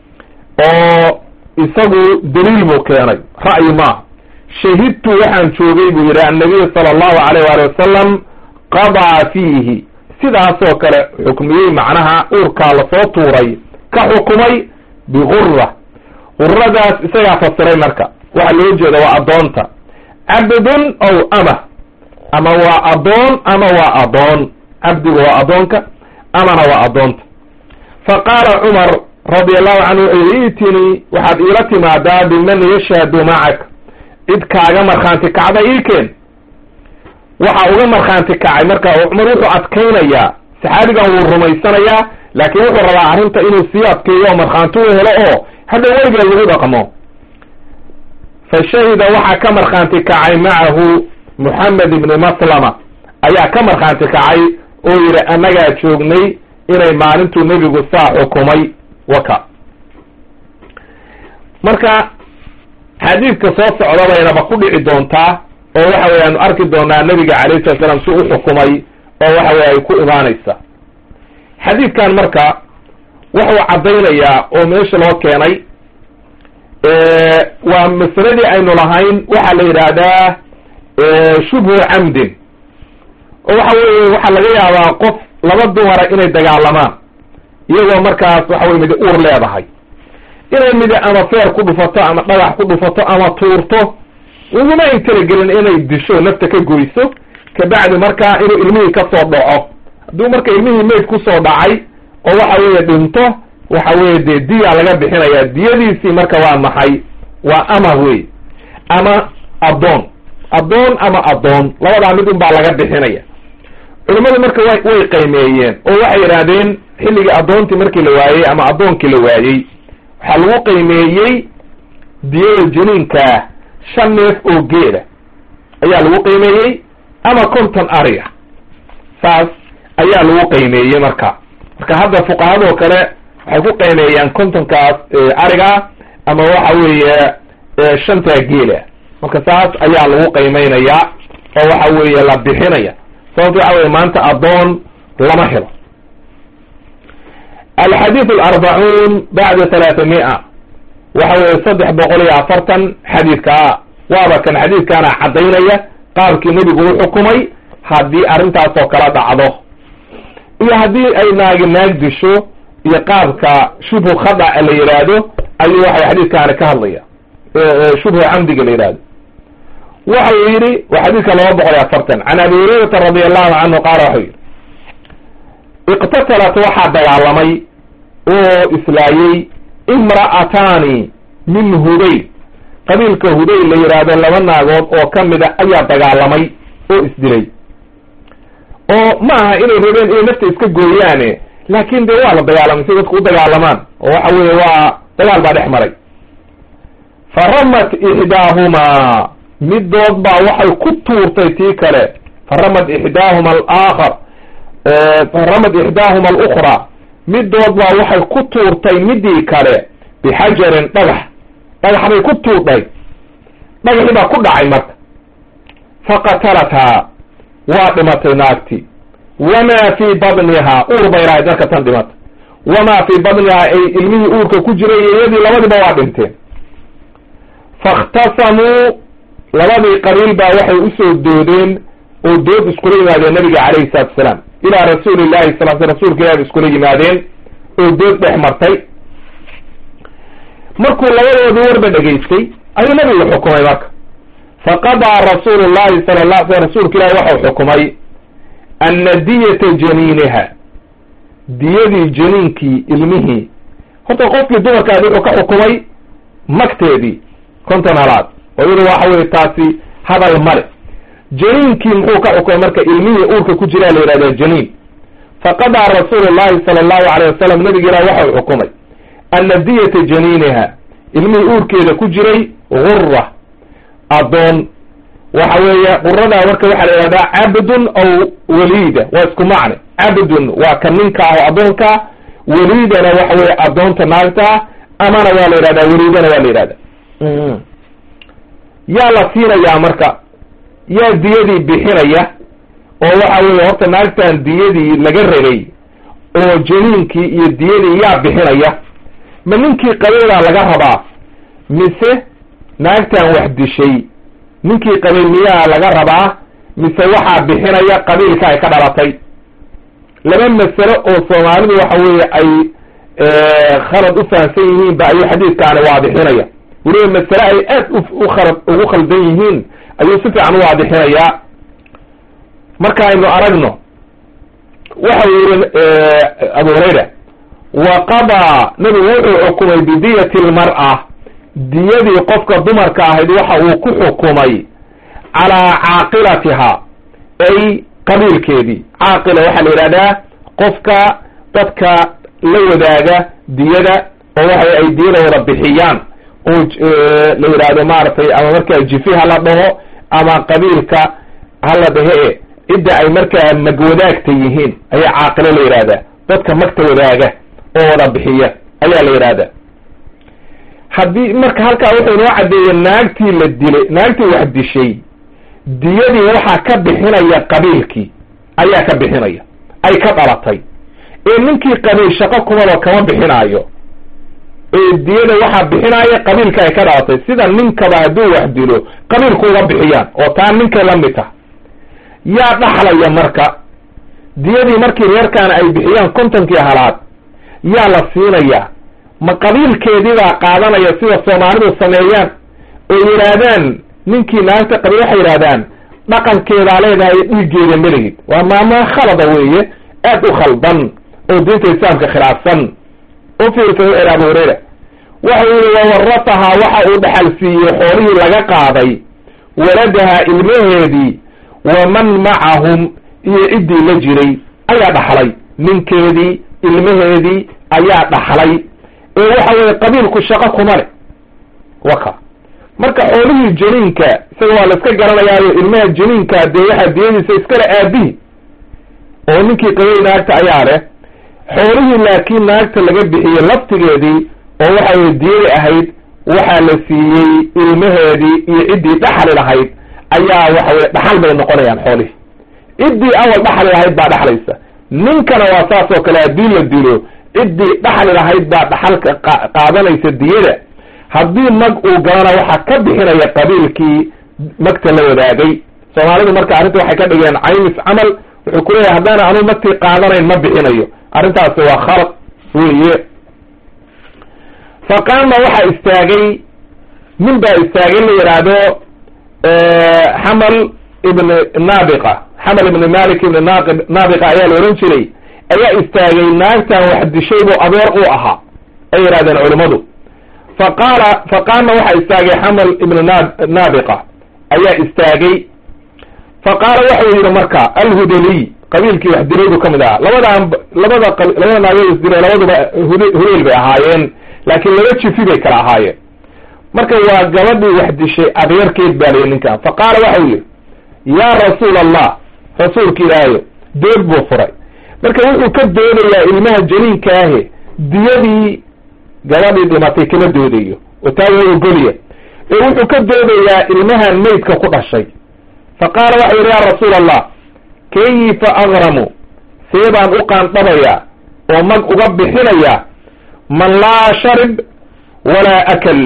oo isagu daliil buu keenay ra'yi maaha shahidtu waxaan joogay buu yidhi annabiy sala allahu alayh waali wasalam qadaa fiihi sidaasoo kale xukmiyey macnaha uurkaa lasoo tuuray ka xukumay bigura guradaas isagaa fasiray marka waxaa loo jeeda waa addoonta cabdun aw ama ama waa addoon ama waa addoon cabdigu waa addoonka amana waa addoonta fa qaala cumar radia allahu canhu iitinii waxaad iila timaadaa biman yashhadu macak cid kaaga markhaanti kacda iikeen waxa uga markhaanti kacay marka oo cumar wuxuu adkaynayaa saxaabigan wuu rumaysanayaa laakiin wuxuu rabaa arrinta inuu sii adkeeyo oo markhaanti u helo oo hadda weligeed lagu dhaqmo fa shahida waxaa ka markhaanti kacay macahu moxamed ibni maslama ayaa ka markhaanti kacay oo yidhi annagaa joognay inay maalintuu nebigu saa xukumay waka marka xadiidka soo socda baynaba ku dhici doontaa oo waxa weye aanu arki doonaa nebiga calayhi salat slam si u xukumay oo waxa weye ay ku imaanaysa xadiidkan marka wuxuu caddaynayaa oo meesha loo keenay waa masaladii aynu lahayn waxaa la yidhaahdaa shubhu camdin oo waxa weye waxaa laga yaabaa qof laba dumara inay dagaalamaan iyagoo markaas waxa weye midi uur leedahay inay midi ama feer ku dhufato ama dhagax ku dhufato ama tuurto uguma ay talagelin inay disho nafta ka goyso kabacdi markaa inuu ilmihii kasoo dhaco hadduu marka ilmihii mayd kusoo dhacay oo waxa weeye dhinto waxa weye dee diya laga bixinaya diyadiisii marka waa maxay waa ama wey ama addoon addoon ama addoon labadaa mid un baa laga bixinaya culimmadu marka wa way qaymeeyeen oo waxay yidhaahdeen xilligii addoontii markii la waayey ama addoonkii la waayey waxaa lagu qaymeeyey diyada janiinkaa shan neef oo geela ayaa lagu qiimeeyey ama konton ariga saas ayaa lagu qiimeeyey marka marka hadda fuqahadoo kale waxay ku qiimeeyaan kontonkaas ariga ama waxa weeye shantaa geela marka saas ayaa lagu qiimeynayaa oo waxa weeye la bixinaya sababto waxa weye maanta addoon lama helo alxadiid alarbacuun bacda talaata mia waxa weye saddex boqol iyo afartan xadiidkaa waaba kan xadiidkaana caddaynaya qaabkii nebigu u xukumay haddii arrintaasoo kala dhacdo iyo haddii ay naagi naag disho iyo qaabka shubhu khadaca la yidhaahdo ayuu waxay xadiidkaani ka hadlaya shubhu camdiga la yidhahdo waxa uu yidhi waa xadiidka laba boqol iyo afartan can abi hurayrata radi allahu canhu qaala waxau yidhi iqtatalat waxaa dagaalamay oo islaayey imra'ataani min hudayl qabiilka hudayl la yidhaahdo laba naagood oo ka mida ayaa dagaalamay oo isdilay oo ma aha inay rabeen inay nafta iska gooyaane laakin dee waa la dagaalamay si dadku u dagaalamaan oo waxa weeye waa dagaal baa dhex maray fa ramat ixdaahumaa midood baa waxay ku tuurtay tii kale fa ramat ixdaahuma alaakhar fa ramat ixdaahuma alukraa midood baa waxay ku tuurtay midii kale bixajarin dhagax dhagax bay ku tuurdhay dhagaxii baa ku dhacay marka faqatalathaa waa dhimatay naagti wamaa fii badnihaa uur bay lahayd marka tan dhimatay wamaa fii badnihaa ay ilmihii uurka ku jiray iyo iyadii labadiiba waa dhinteen faاkhtasamuu labadii qabiil baa waxay usoo doodeen oo dood iskula yimaadeen nabiga calayhi salatu asalaam ilaa rasuuli llahi sal sl rasuulka ilahi ba iskula yimaadeen oo dood dhex martay markuu labadoodii warba dhegaystay ayuu nabigu xukumay marka faqadaa rasuulu llahi sala la sl rasuulka ilahi waxau xukumay ana diyata janiiniha diyadii janiinkii ilmihii horta qofkii dumarkaadi wuxuu ka xukumay magteedii konton halaad oo iyadu waxa weye taasi hadal male janiinkii muxuu ka xukumay marka ilmihii uurka ku jiraa la yihahda janiin faqadaa rasuulu llahi sala allahu alayh wasalam nabiga ilah waxau xukumay ana diyata janiiniha ilmihii uurkeeda ku jiray gura addoon waxa weeye quradaa marka waxaa la yihahdaa cabdun aw waliida waa isku macne cabdun waa ka ninka ah oo addoonka waliidana waxa weye addoonta naagtaa amana waa la yidhahdaa waliidana waa la yidhahdaa yaa la siinayaa marka yaa diyadii bixinaya oo waxa weeye horta naagtan diyadii laga rabay oo janiinkii iyo diyadii yaa bixinaya ma ninkii qabeedaa laga rabaa mise naagtan wax dishay ninkii qabay miyaa laga rabaa mise waxaa bixinaya qabiilka ay ka dhalatay laba masalo oo soomaalidu waxa weeye ay khalad u fahamsan yihiin ba ayuu xadiidkaani waadixinaya weliba masale ay aad u khalad ugu khaldan yihiin ayuu si fiican u waadixinayaa marka aynu aragno waxau yihi abu hurayra wa qadaa nabigu wuxuu xukumay bidiyati lmar'a diyadii qofka dumarka ahayd waxa uu ku xukumay calaa caaqilatiha ay qabiilkeedii caaqila waxaa la yidhahdaa qofka dadka la wadaaga diyada oo waxa ay diyada wada bixiyaan oo la yidhahdo maaragtay ama markaa jifi hala dhaho ama qabiilka hala dhahe e cidda ay markaa magwadaagta yihiin ayaa caaqilo la yidhahdaa dadka magta wadaaga oo wada bixiya ayaa la yidhahdaa haddii marka halkaa wuxuu inoo caddeeyey naagtii la dilay naagtii wax dishay diyadii waxaa ka bixinaya qabiilkii ayaa ka bixinaya ay ka dhalatay ee ninkii qabiil shaqo kumaba kama bixinaayo ee diyada waxaa bixinaaya qabiilka ay ka dhalatay sida ninkaba hadduu wax dilo qabiilku uga bixiyaan oo taa ninkay la mid tah yaa dhaxlaya marka diyadii markii reerkaana ay bixiyaan kontonkii halaad yaa la siinayaa ma qabiilkeediibaa qaadanaya sida soomaalidu sameeyaan oo yidhaahdaan ninkii naagta qabiil waxay yidhahdaan dhaqankeedaa leedahay dhiiggeeda melihid waa maama khalada weeye aad u khaldan oo diinta islaamka khilaafsan u fiirsa wuxu abu hurayra waxa yihi wawaratahaa waxa uu dhaxal siiyey xoolihii laga qaaday waladaha ilmaheedii waman macahum iyo ciddii la jiray ayaa dhaxlay ninkeedii ilmaheedii ayaa dhaxlay ee waxa weeye qabiilku shaqo kuma leh waka marka xoolihii janiinka isaga waa la iska garanayaayo ilmaha janiinka dee waxaa diyadiisa iskale aabihi oo ninkii qabiil naagta ayaa leh xoolihii laakiin naagta laga bixiyey laftigeedii oo waxa weye diyada ahayd waxaa la siiyey ilmaheedii iyo ciddii dhaxli lahayd ayaa waxa weye dhaxal bay noqonayaan xoolihii ciddii awal dhaxli lahayd baa dhaxlaysa ninkana waa saas oo kale haddii la dilo ciddii dhaxli lahayd baa dhaxalka qaadanaysa diyada haddii mag uu galana waxaa ka bixinaya qabiilkii magta la wadaagay soomaalidu marka arrinta waxay ka dhigeen caymis camal wuxuu ku leeyahay haddaana anuu magtii qaadanayn ma bixinayo arrintaasi waa khalad weeye faqaama waxaa istaagay nin baa istaagay la yidhaahdo xamal ibn naabiqa xamal ibn malik ibn naq naabiqa ayaa la odhan jiray ayaa istaagay naagtan wax dishay buu adeer u ahaa ay yidhahdeen culimmadu faqaala faqaama waxaa istaagay xamal ibn na naabiqa ayaa istaagay faqaala waxau yidhi marka alhudaliy qabiilkii wax dilaydu ka mid ahaa labadan labada labada naagood isdilay labaduba hudeyl bay ahaayeen laakiin laba jifi bay kala ahaayeen marka waa gabadhii wax dishay adeerkeed baa layihi ninkan fa qaala waxau yihi yaa rasuul allah rasuulka ilaahayo dood buu furay marka wuxuu ka doodayaa ilmaha janiinkaahe diyadii gabadhii dhimatay kama doodayo oo taa waa ogoliya ee wuxuu ka doodayaa ilmahan maydka ku dhashay fa qaala waxau yihi yaa rasuul allah kayfa agramu see baan u qaandhabayaa oo mag uga bixinayaa man laa sharib walaa akal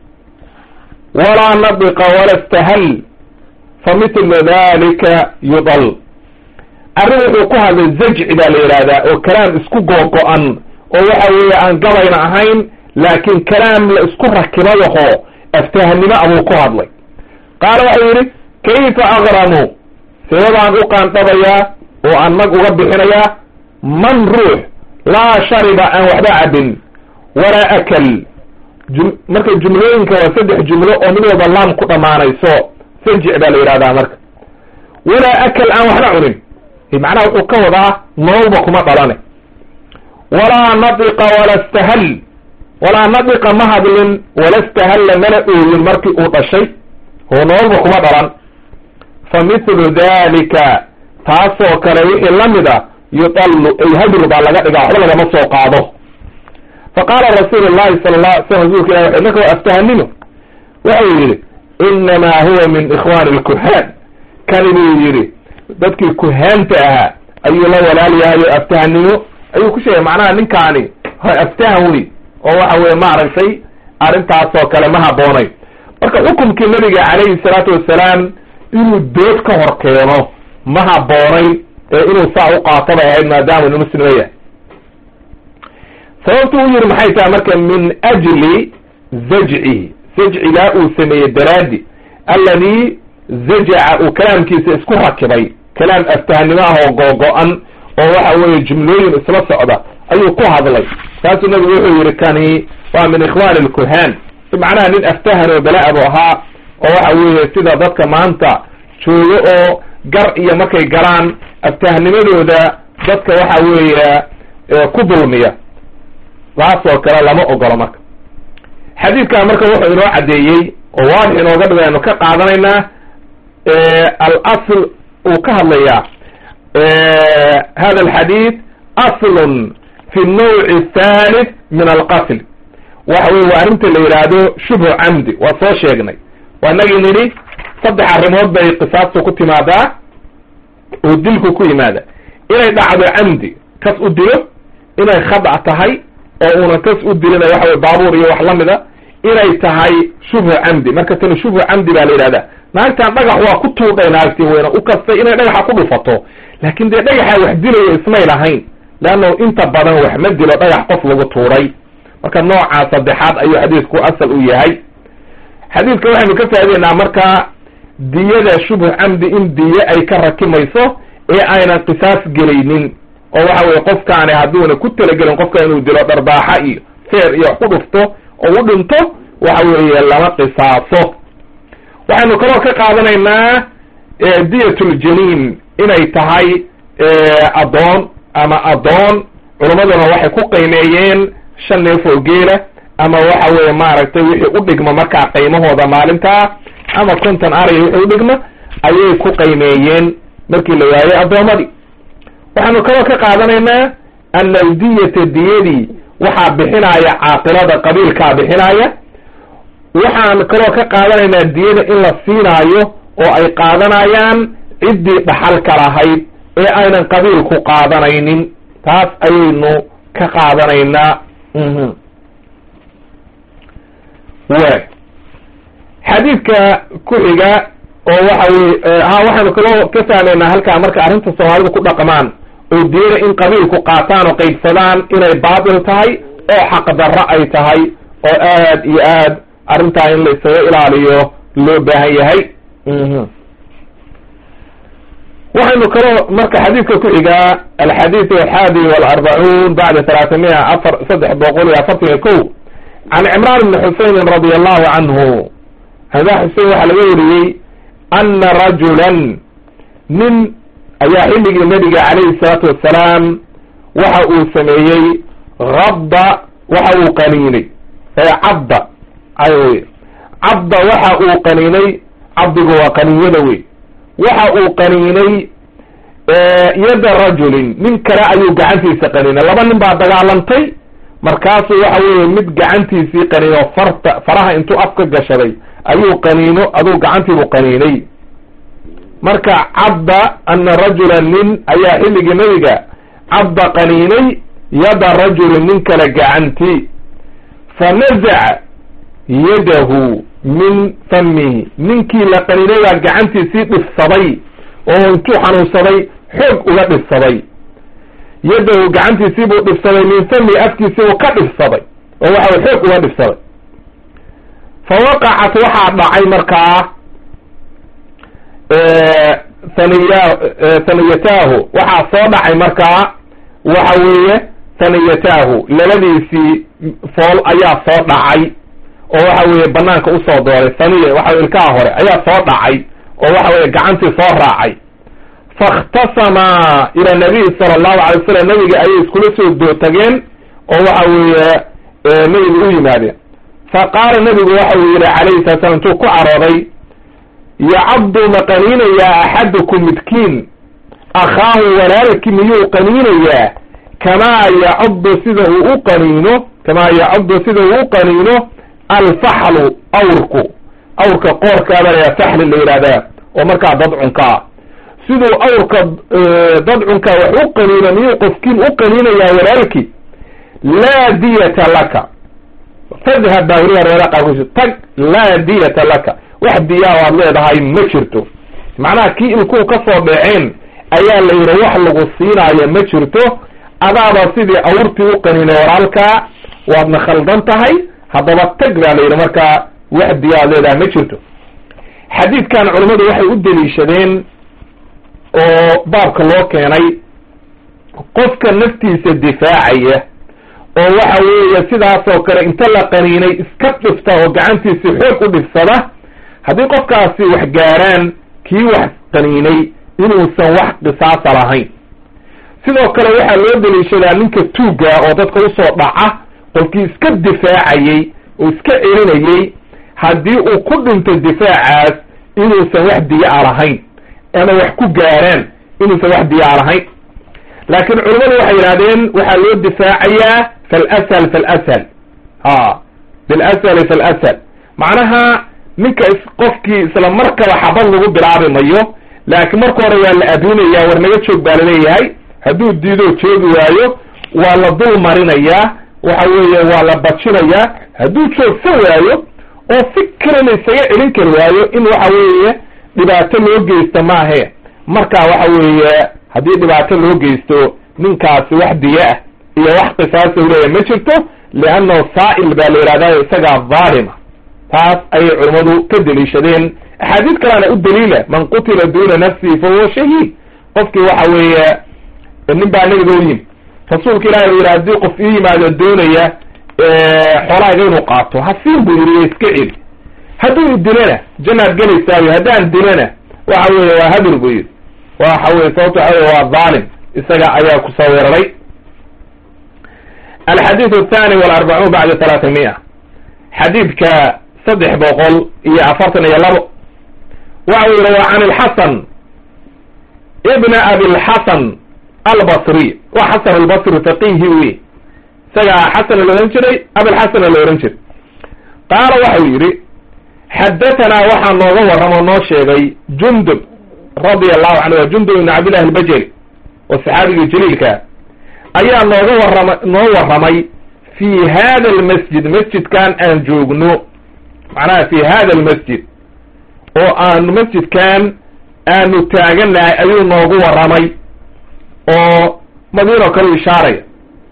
walaa nadiqa wala istahal fa mitlu dalika yudal arrin wuxuu ku hadlay zajci baa la yidhaahdaa oo kalaam isku googo-an oo waxa weeye aan gabayna ahayn laakiin kalaam la isku rakibayaho aftahanimo abuu ku hadlay qaala waxau yidhi kayfa agramu see baan u qaandhabayaa oo aan mag uga bixinayaa man ruux laa shariba aan waxba cabin walaa akal jum marka jumlooyinka waa saddex jumlo oo mid walba laam ku dhammaanayso sajic baa la yidhahdaa marka walaa akal aan waxna cunin macnaha wuxuu ka wadaa nololba kuma dhalane walaa nadiqa wala stahal walaa nadiqa ma hadlin wala stahalla mana ooyin markii uu dhashay oo nololba kuma dhalan fa mithlu dalika taasoo kale wixii la mid a yudallu ay hadru baa laga dhigaa waxba lagama soo qaado fa qaala rasuulu llahi sala la ala slam rasuulka ilah wuxu marka aftahanimo waxau yidhi inamaa huwa min ikhwani lkuhaan kani buu yidhi dadkii kuhaanta ahaa ayuu la walaal yahay oo aftahanimo ayuu ku sheegay macnaha ninkaani aftahan wey oo waxa weye maaragtay arrintaasoo kale ma habboonay marka xukumkii nabiga calayhi salaatu wasalaam inuu dood ka hor keeno ma habboonay ee inuu saa u qaato bay ahayd maadaama inu muslima yahay sababtu u yidhi maxay tahay marka min ajli zajcihi zajcigaa uu sameeyey daraadi alladii zajaca uu kalaamkiisa isku rakibay kalaam aftahnimo ah oo googo-an oo waxa weeye jumlooyin isla socda ayuu ku hadlay saasuu nabigu wuxuu yihi kani waa min ikhwani lkuhaan macnaha nin aftahan oo bala-a bu ahaa oo waxa weeye sida dadka maanta joogo oo gar iyo markay galaan aftahnimadooda dadka waxa weeye ku dulmiya taasoo kale lama ogolo marka xadiidkan marka wuxuu inoo caddeeyey oo waadix inooga dhigo aynu ka qaadanaynaa alasl uu ka hadlayaa hada alxadiid aslun fi nawci athalith min alqatl waxa weye waa arrinta la yidhaahdo shubhu camdi waa soo sheegnay waa inagii nidhi saddex arrimood bay qisaastu ku timaadaa oo dilku ku yimaada inay dhacdo camdi kas u dilo inay khadac tahay oo uuna kas u dilina waxa weye baabuur iyo wax lamida inay tahay shubhu camdi marka tani shubhu camdi baa la yidhahda naagtan dhagax waa ku tuudhay naagtii weyna u kastay inay dhagaxa ku dhufato laakin dee dhagaxa wax dilayo ismay lahayn leanno inta badan wax ma dilo dhagax qof lagu tuuray marka noocaa saddexaad ayuu xadiidku asal u yahay xadiidka waxaynu ka faa'ideynaa marka diyada shubhu camdi in diye ay ka rakimayso ee aynan qisaas gelaynin oo waxa weye qofkaani hadduuna ku talagelin qofka inuu dilo dharbaaxa iyo feer iyo wax ku dhufto oo u dhinto waxa weeye lama qisaaso waxaynu kaloo ka qaadanaynaa diyatuljaniin inay tahay addoon ama addoon culammaduna waxay ku qiimeeyeen shan neef oo geela ama waxa weeye maaragtay wixii u dhigma markaa qiimahooda maalintaa ama konton araya wixii u dhigma ayay ku qiimeeyeen markii la waayey addoomadii waxaanu kaloo ka qaadanaynaa ana aldiyata diyadii waxaa bixinaya caaqilada qabiilkaa bixinaya waxaan kaloo ka qaadanaynaa diyada in la siinaayo oo ay qaadanayaan ciddii dhaxalka lahayd ee aynan qabiilku qaadanaynin taas ayaynu ka qaadanaynaa way xadiidka ku xiga oo waxa weye ha waxaynu kaloo ka fahmaynaa halkaa marka arrinta soomaalidu ku dhaqmaan oo diyada in qabiilku qaataan oo qaybsadaan inay baatil tahay oo xaqdarro ay tahay oo aad iyo aad arrintaa in la isaga ilaaliyo loo baahan yahay waxaynu kaloo marka xadiidka ku xigaa alxadiid alxaadi walarbacuun bacda talaatamiya afar saddex boqol iyo afartan iyo ko can cimraan bni xuseynin radia allahu canhu hada xusein waxaa laga wariyey ana rajulan nin ayaa xilligii nabiga calayhi salaatu wassalaam waxa uu sameeyey habda waxa uu qaniinay ee cabda ay cabda waxa uu qaniinay cabdigu waa qaniinyada wey waxa uu qaniinay yadda rajulin nin kale ayuu gacantiisa qaniinay laba nin baa dagaalantay markaasuu waxa weeye mid gacantiisii qaniino farta faraha intuu afka gashaday ayuu qaniino aduu gacantiibuu qaniinay marka cabda ana rajula nin ayaa xilligii nabiga cabda qaniinay yada rajulin nin kale gacanti fa nazaca yadahu min famihi ninkii la qaniinay baa gacantiisii dhifsaday oo intuu xanuunsaday xoog uga dhifsaday yadahu gacantiisii buu dhifsaday min famihi afkiisii buu ka dhifsaday oo waxa way xoog uga dhifsaday fa waqacat waxaa dhacay markaa haniya haniyataahu waxaa soo dhacay markaa waxa weeye haniyataahu labadiisii fool ayaa soo dhacay oo waxa weeye banaanka usoo dooray haniya waxa ilkaha hore ayaa soo dhacay oo waxa weye gacantii soo raacay faاkhtasamaa ila nabiy sala allahu alay wasalam nabiga ayay iskula soo dootageen oo waxa weeye nabiga u yimaadeen faqaala nabigu waxa uu yihi calayhi salat slam intuu ku carooday yacabdu ma qaniinayaa axadukum midkiin akhaahu walaalkii miyuu qaniinayaa kamaa yacabdu sida uu u qaniino kamaa yacabdu sida uu u qaniino alfaxlu awrku awrka qoorkaaba layaa faxli la yidhahdaa oo markaa dadcunkaa siduu awrka dadcunkaa wax u qaniino miyuu qofkiin u qaniinayaa walaalkii laa diyata laka fadhab baa weliba reera qaarkusi tag laa diyata laka wax diyaa waad leedahay ma jirto macnaha kii ilkuu ka soo dhaceen ayaa la yidhi wax lagu siinaayo ma jirto adaaba sidii awrtii u qaniinay walaalkaa waadna khaldan tahay haddaba tag baa la yidhi markaa wax diya waad leedahay ma jirto xadiidkan culammadu waxay u deliishadeen oo baabka loo keenay qofka naftiisa difaacaya oo waxa weeye sidaasoo kale inta la qaniinay iska dhifta oo gacantiisi xoog u dhifsada haddii qofkaasi wax gaaraan kii wax qaniinay inuusan wax qisaasa lahayn sidoo kale waxaa loo deliishadaa ninka tuugga oo dadka usoo dhaca qofkii iska difaacayey oo iska celinayey haddii uu ku dhinto difaacaas inuusan wax diya-a lahayn ama wax ku gaaraan inuusan wax diya-a lahayn laakiin culammadu waxay yidhahdeen waxaa loo difaacayaa falashal falashal ha bilashali falashal macnaha ninka qofkii isla markaba xabad lagu bilaabi mayo laakiin marka hore waa la adinaya war naga joog baa laleeyahay hadduu diidoo joogi waayo waa la dul marinayaa waxa weeye waa la bajinayaa hadduu joogsan waayo oo si kale la isaga celin kari waayo in waxa weeye dhibaato loo geysto maahe marka waxa weeye haddii dhibaato loo geysto ninkaasi wax diya ah iyo wax qisaasa uleeya ma jirto liannahu saa'il baa la yidhahdaa isagaa dhaalima taas ayay culammadu ka deliishadeen axaadiis kalena u daliila man qutila duuna nafsihi fa huwa shahiid qofkii waxa weeye nin baa nabiga u yimi rasuulka ilahi u yidhi haddii qof ii yimaado doonaya xoolahayga inuu qaato hasiin buu yidhi iska celi hadduu idilana jannaad gelaysaayo haddaan dilana waxa weeye waa hadur buu yidhi waxa weye sababto waxa wey waa dhaalim isaga ayaa kusoo weeraray alxadiid athani walarbacuun bacda talaata mia xadiidka saddex boqol iyo afartan iyo labo waxa uu yihi wa can ilxasan ibna abilxasan albasri wa xasan albasri faqihi wey isagaa xasana la ohan jiray abilxasana la ohan jiray qaala waxau yidhi xadatanaa waxaa nooga warramo noo sheegay jundub radia allahu canhu waa jundub ibn cabdillahi albajeli oo saxaabigii jaliilkaa ayaa nooga warrama noo warramay fi hada almasjid masjidkan aan joogno macnaha fi hada almasjid oo aanu masjidkan aanu taaganahay ayuu noogu warramay oo madiino kale ishaaraya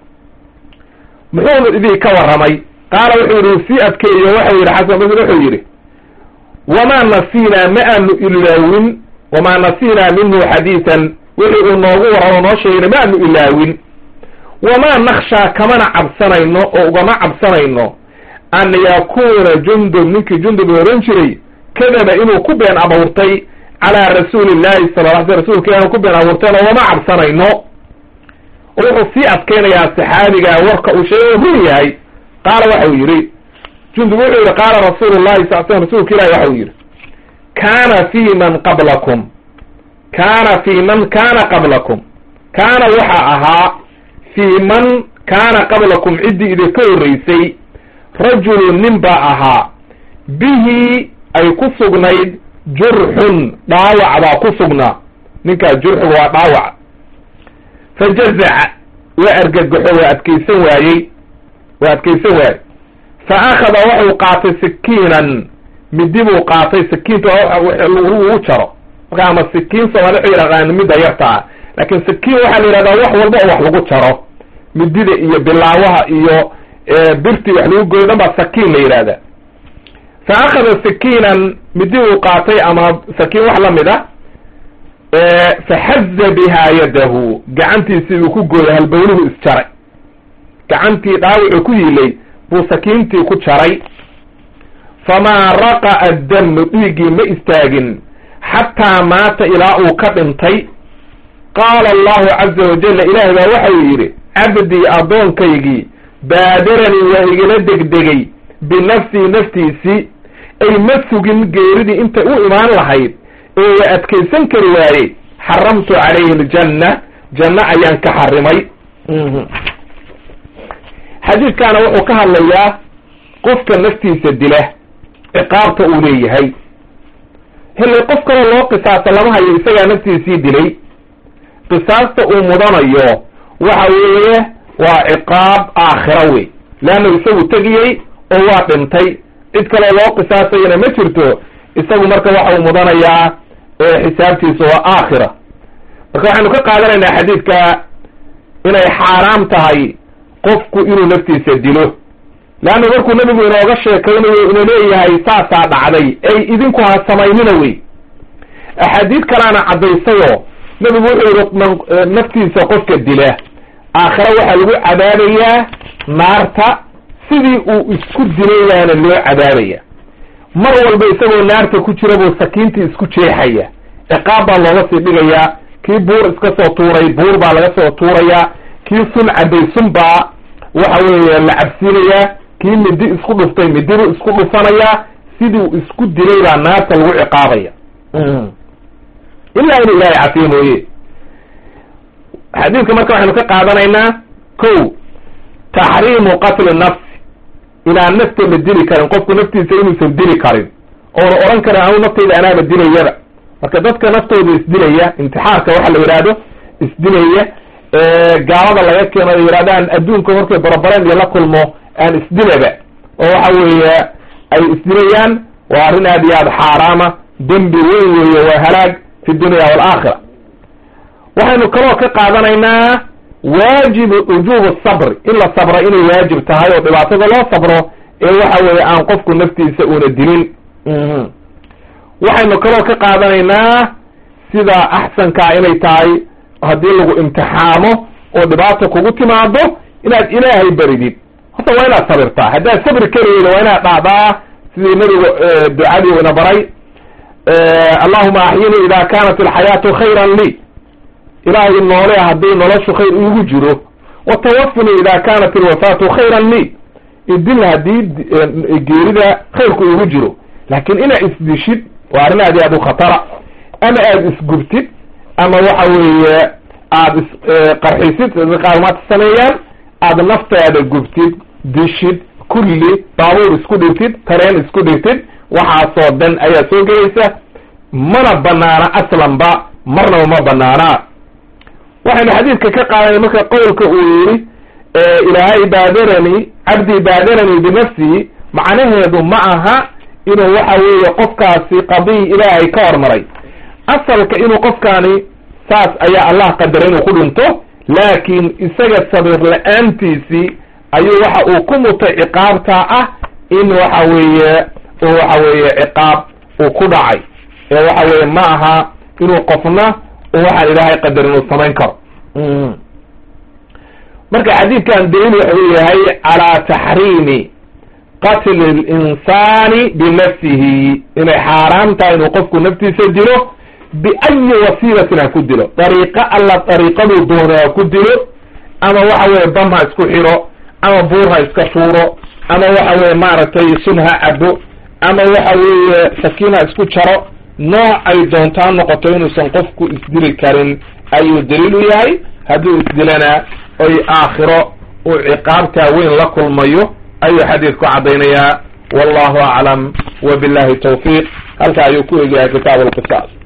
muxuu idii ka warramay qaala wuxuu yihi sii adkeeyo waxau yidhi xasan basri wuxuu yidhi wamaa nasinaa ma aanu ilaawin wamaa nasinaa minhu xadiisan wixii uu noogu warramo noo sheegayna ma aanu ilaawin wamaa nakshaa kamana cabsanayno oo ugama cabsanayno an yakuuna jundub ninkii jundub la ohan jiray kadaba inuu ku been abuurtay calaa rasuuli llahi sala la sl rsulka ilah ku been abuurtayna ugama cabsanayno oo wuxuu sii adkaynayaa saxaabiga warka uu sheegay oo run yahay qaala waxau yidhi jundub wuxuu yihi qaala rasuulu llahi sal slam rasuulka ilahi waxau yidhi kaana fi man qablakum kaana fi man kaana qablakum kaana waxa ahaa fii man kaana qablakum ciddii idinka horreysay rajulun nin baa ahaa bihi ay ku sugnayd jurxun dhaawac baa ku sugnaa ninkaas jurxigu waa dhaawac fa jazaca waa argagaxo waa adkaysan waayey waa adkaysan waayey fa akhada waxuu qaatay sikiinan midi buu qaatay sikiinta lagu jaro marka ama sikiin soomaali waxay yidhaqaan midda yartaa laakiin sikiin waxaa la yidhahdaa wax walba oo wax lagu jaro midida iyo bilaawaha iyo birtii wax lagu goyo dhan baa sakiin la yidhahda fa akhada sikiinan midi uu qaatay ama sakiin wax lamid a faxaza bihaa yadahu gacantiisii uu ku gooyay halbowluhu isjaray gacantii dhaawacu ku yilay buu sakiintii ku jaray famaa raqa'a damu dhiiggii ma istaagin xataa maata ilaa uu ka dhintay qaala allahu caza wajalla ilaahay baa waxau yidhi cabdii addoonkaygii baadaranii waa igala degdegay binafsii naftiisii ay ma sugin geeridii intay u imaan lahayd ee waa adkaysan kari waaye xaramtu calayhi aljanna janno ayaan ka xarimay xadiidkaana wuxuu ka hadlayaa qofka naftiisa dila ciqaabta uu leeyahay hillay qof kaloo loo qisaasa lama hayo isagaa naftiisii dilay qisaasta uu mudanayo waxa weeye waa ciqaab aakhira wey leanna isagu tegiyey oo waa dhintay cid kaloo loo qisaasayana ma jirto isagu marka waxa uu mudanayaa xisaabtiisa waa aakhira marka waxaynu ka qaadanaynaa xadiidka inay xaaraam tahay qofku inuu naftiisa dilo leanna markuu nebigu inooga sheekaynayo ina leeyahay saasaa dhacday ay idinku ha samaynina wey axaadiid kalaana caddaysayoo nebigu wuxuu yihi naftiisa qofka dila aakhira waxaa lagu cadaabayaa naarta sidii uu isku dilay baana loo cadaabaya mar walba isagoo naarta ku jira buu sakiintii isku jeexaya ciqaab baa looga sii dhigayaa kii buur iska soo tuuray buur baa laga soo tuurayaa kii sun caday sun baa waxa weeye la cabsiinayaa kii midi isku dhuftay midibuu isku dhufanayaa sidii uu isku dilay baa naarta lagu ciqaabaya ilaa inuu ilaahay cafiye mooye xadiidka marka waxaynu ka qaadanaynaa ko taxriimu qatli nafsi inaan nafta la dili karin qofku naftiisa inuusan dili karin oona odhan karin anu naftayda anaaba dilayaba marka dadka naftooda isdilaya intixaarka waxa la yidhaahdo isdilaya gaalada laga keeno ay yidhahdaan adduunka markay barabareen iyo la kulmo aan isdilaba oo waxa weeye ay isdilayaan waa arrin aad iyo aad xaaraama dembi weyn weeye waa halaag fi dunya waalaakhira waxaynu kaloo ka qaadanaynaa waajibu wujubu sabri in la sabro inay waajib tahay oo dhibaatada loo sabro ee waxa weeye aan qofku naftiisa uuna dilin waxaynu kaloo ka qaadanaynaa sida axsankaa inay tahay haddii lagu imtixaamo oo dhibaata kugu timaado inaad ilaahay baridid horta waa inaad sabirtaa haddaad sabri karayda waa inaad dhacdaa sidii nabigu ducadii ina baray allahuma axyinii ida kanat alxayaatu khayran lii ilaahay noole haddii noloshu khayr iigu jiro watawafnii ida kanat alwafaatu khayran lii idil haddii geerida khayrku iigu jiro laakin inaad isdishid waa arrin aad aad u khatara ama aada isgubtid ama waxa weeye aada isqarxisid qaarmaad sameeyaan aada naftaada gubtid dishid kulli baabuur isku dhigtid tareen isku dhigtid waxaasoo dhan ayaa soo gelaysa mana banaana aslanba marnaba ma banaana waxaynu xadiidka ka qaadanay marka qowlka uu yidhi ilaahay baadarani cabdii baadarani binafsihi macnaheedu ma aha inuu waxa weeye qofkaasi qadiyi ilaahay ka hormaray asalka inuu qofkaani saas ayaa allah qadaray inuu ku dhinto laakiin isaga sabir la-aantiisii ayuu waxa uu ku mutay ciqaabtaa ah in waxa weeye uu waxa weeye ciqaab uu ku dhacay ee waxa weeye ma aha inuu qofna u waxaan ilaahay qadar inuu samayn karo marka xadiidkan daliil wuxuu yahay calaa taxriimi qatli linsaani binafsihi inay xaaraam tahay inuu qofku naftiisa dilo biayi wasiilatin ha ku dilo dariiqo alla dariiqaduu doono ha ku dilo ama waxa weye dam ha isku xiro ama buur ha iska shuuro ama waxa weye maaragtay sun ha cabo ama waxa weeye sakiin ha isku jaro nooc ay doontaa noqoto inuusan qofku isdili karin ayuu daliil u yahay hadduu isdilana oy aakhiro uu ciqaabtaa weyn la kulmayo ayuu xadiidku caddaynayaa wallahu aclam wa billahi tawfiiq halka ayuu ku egyahay kitaab alqisaas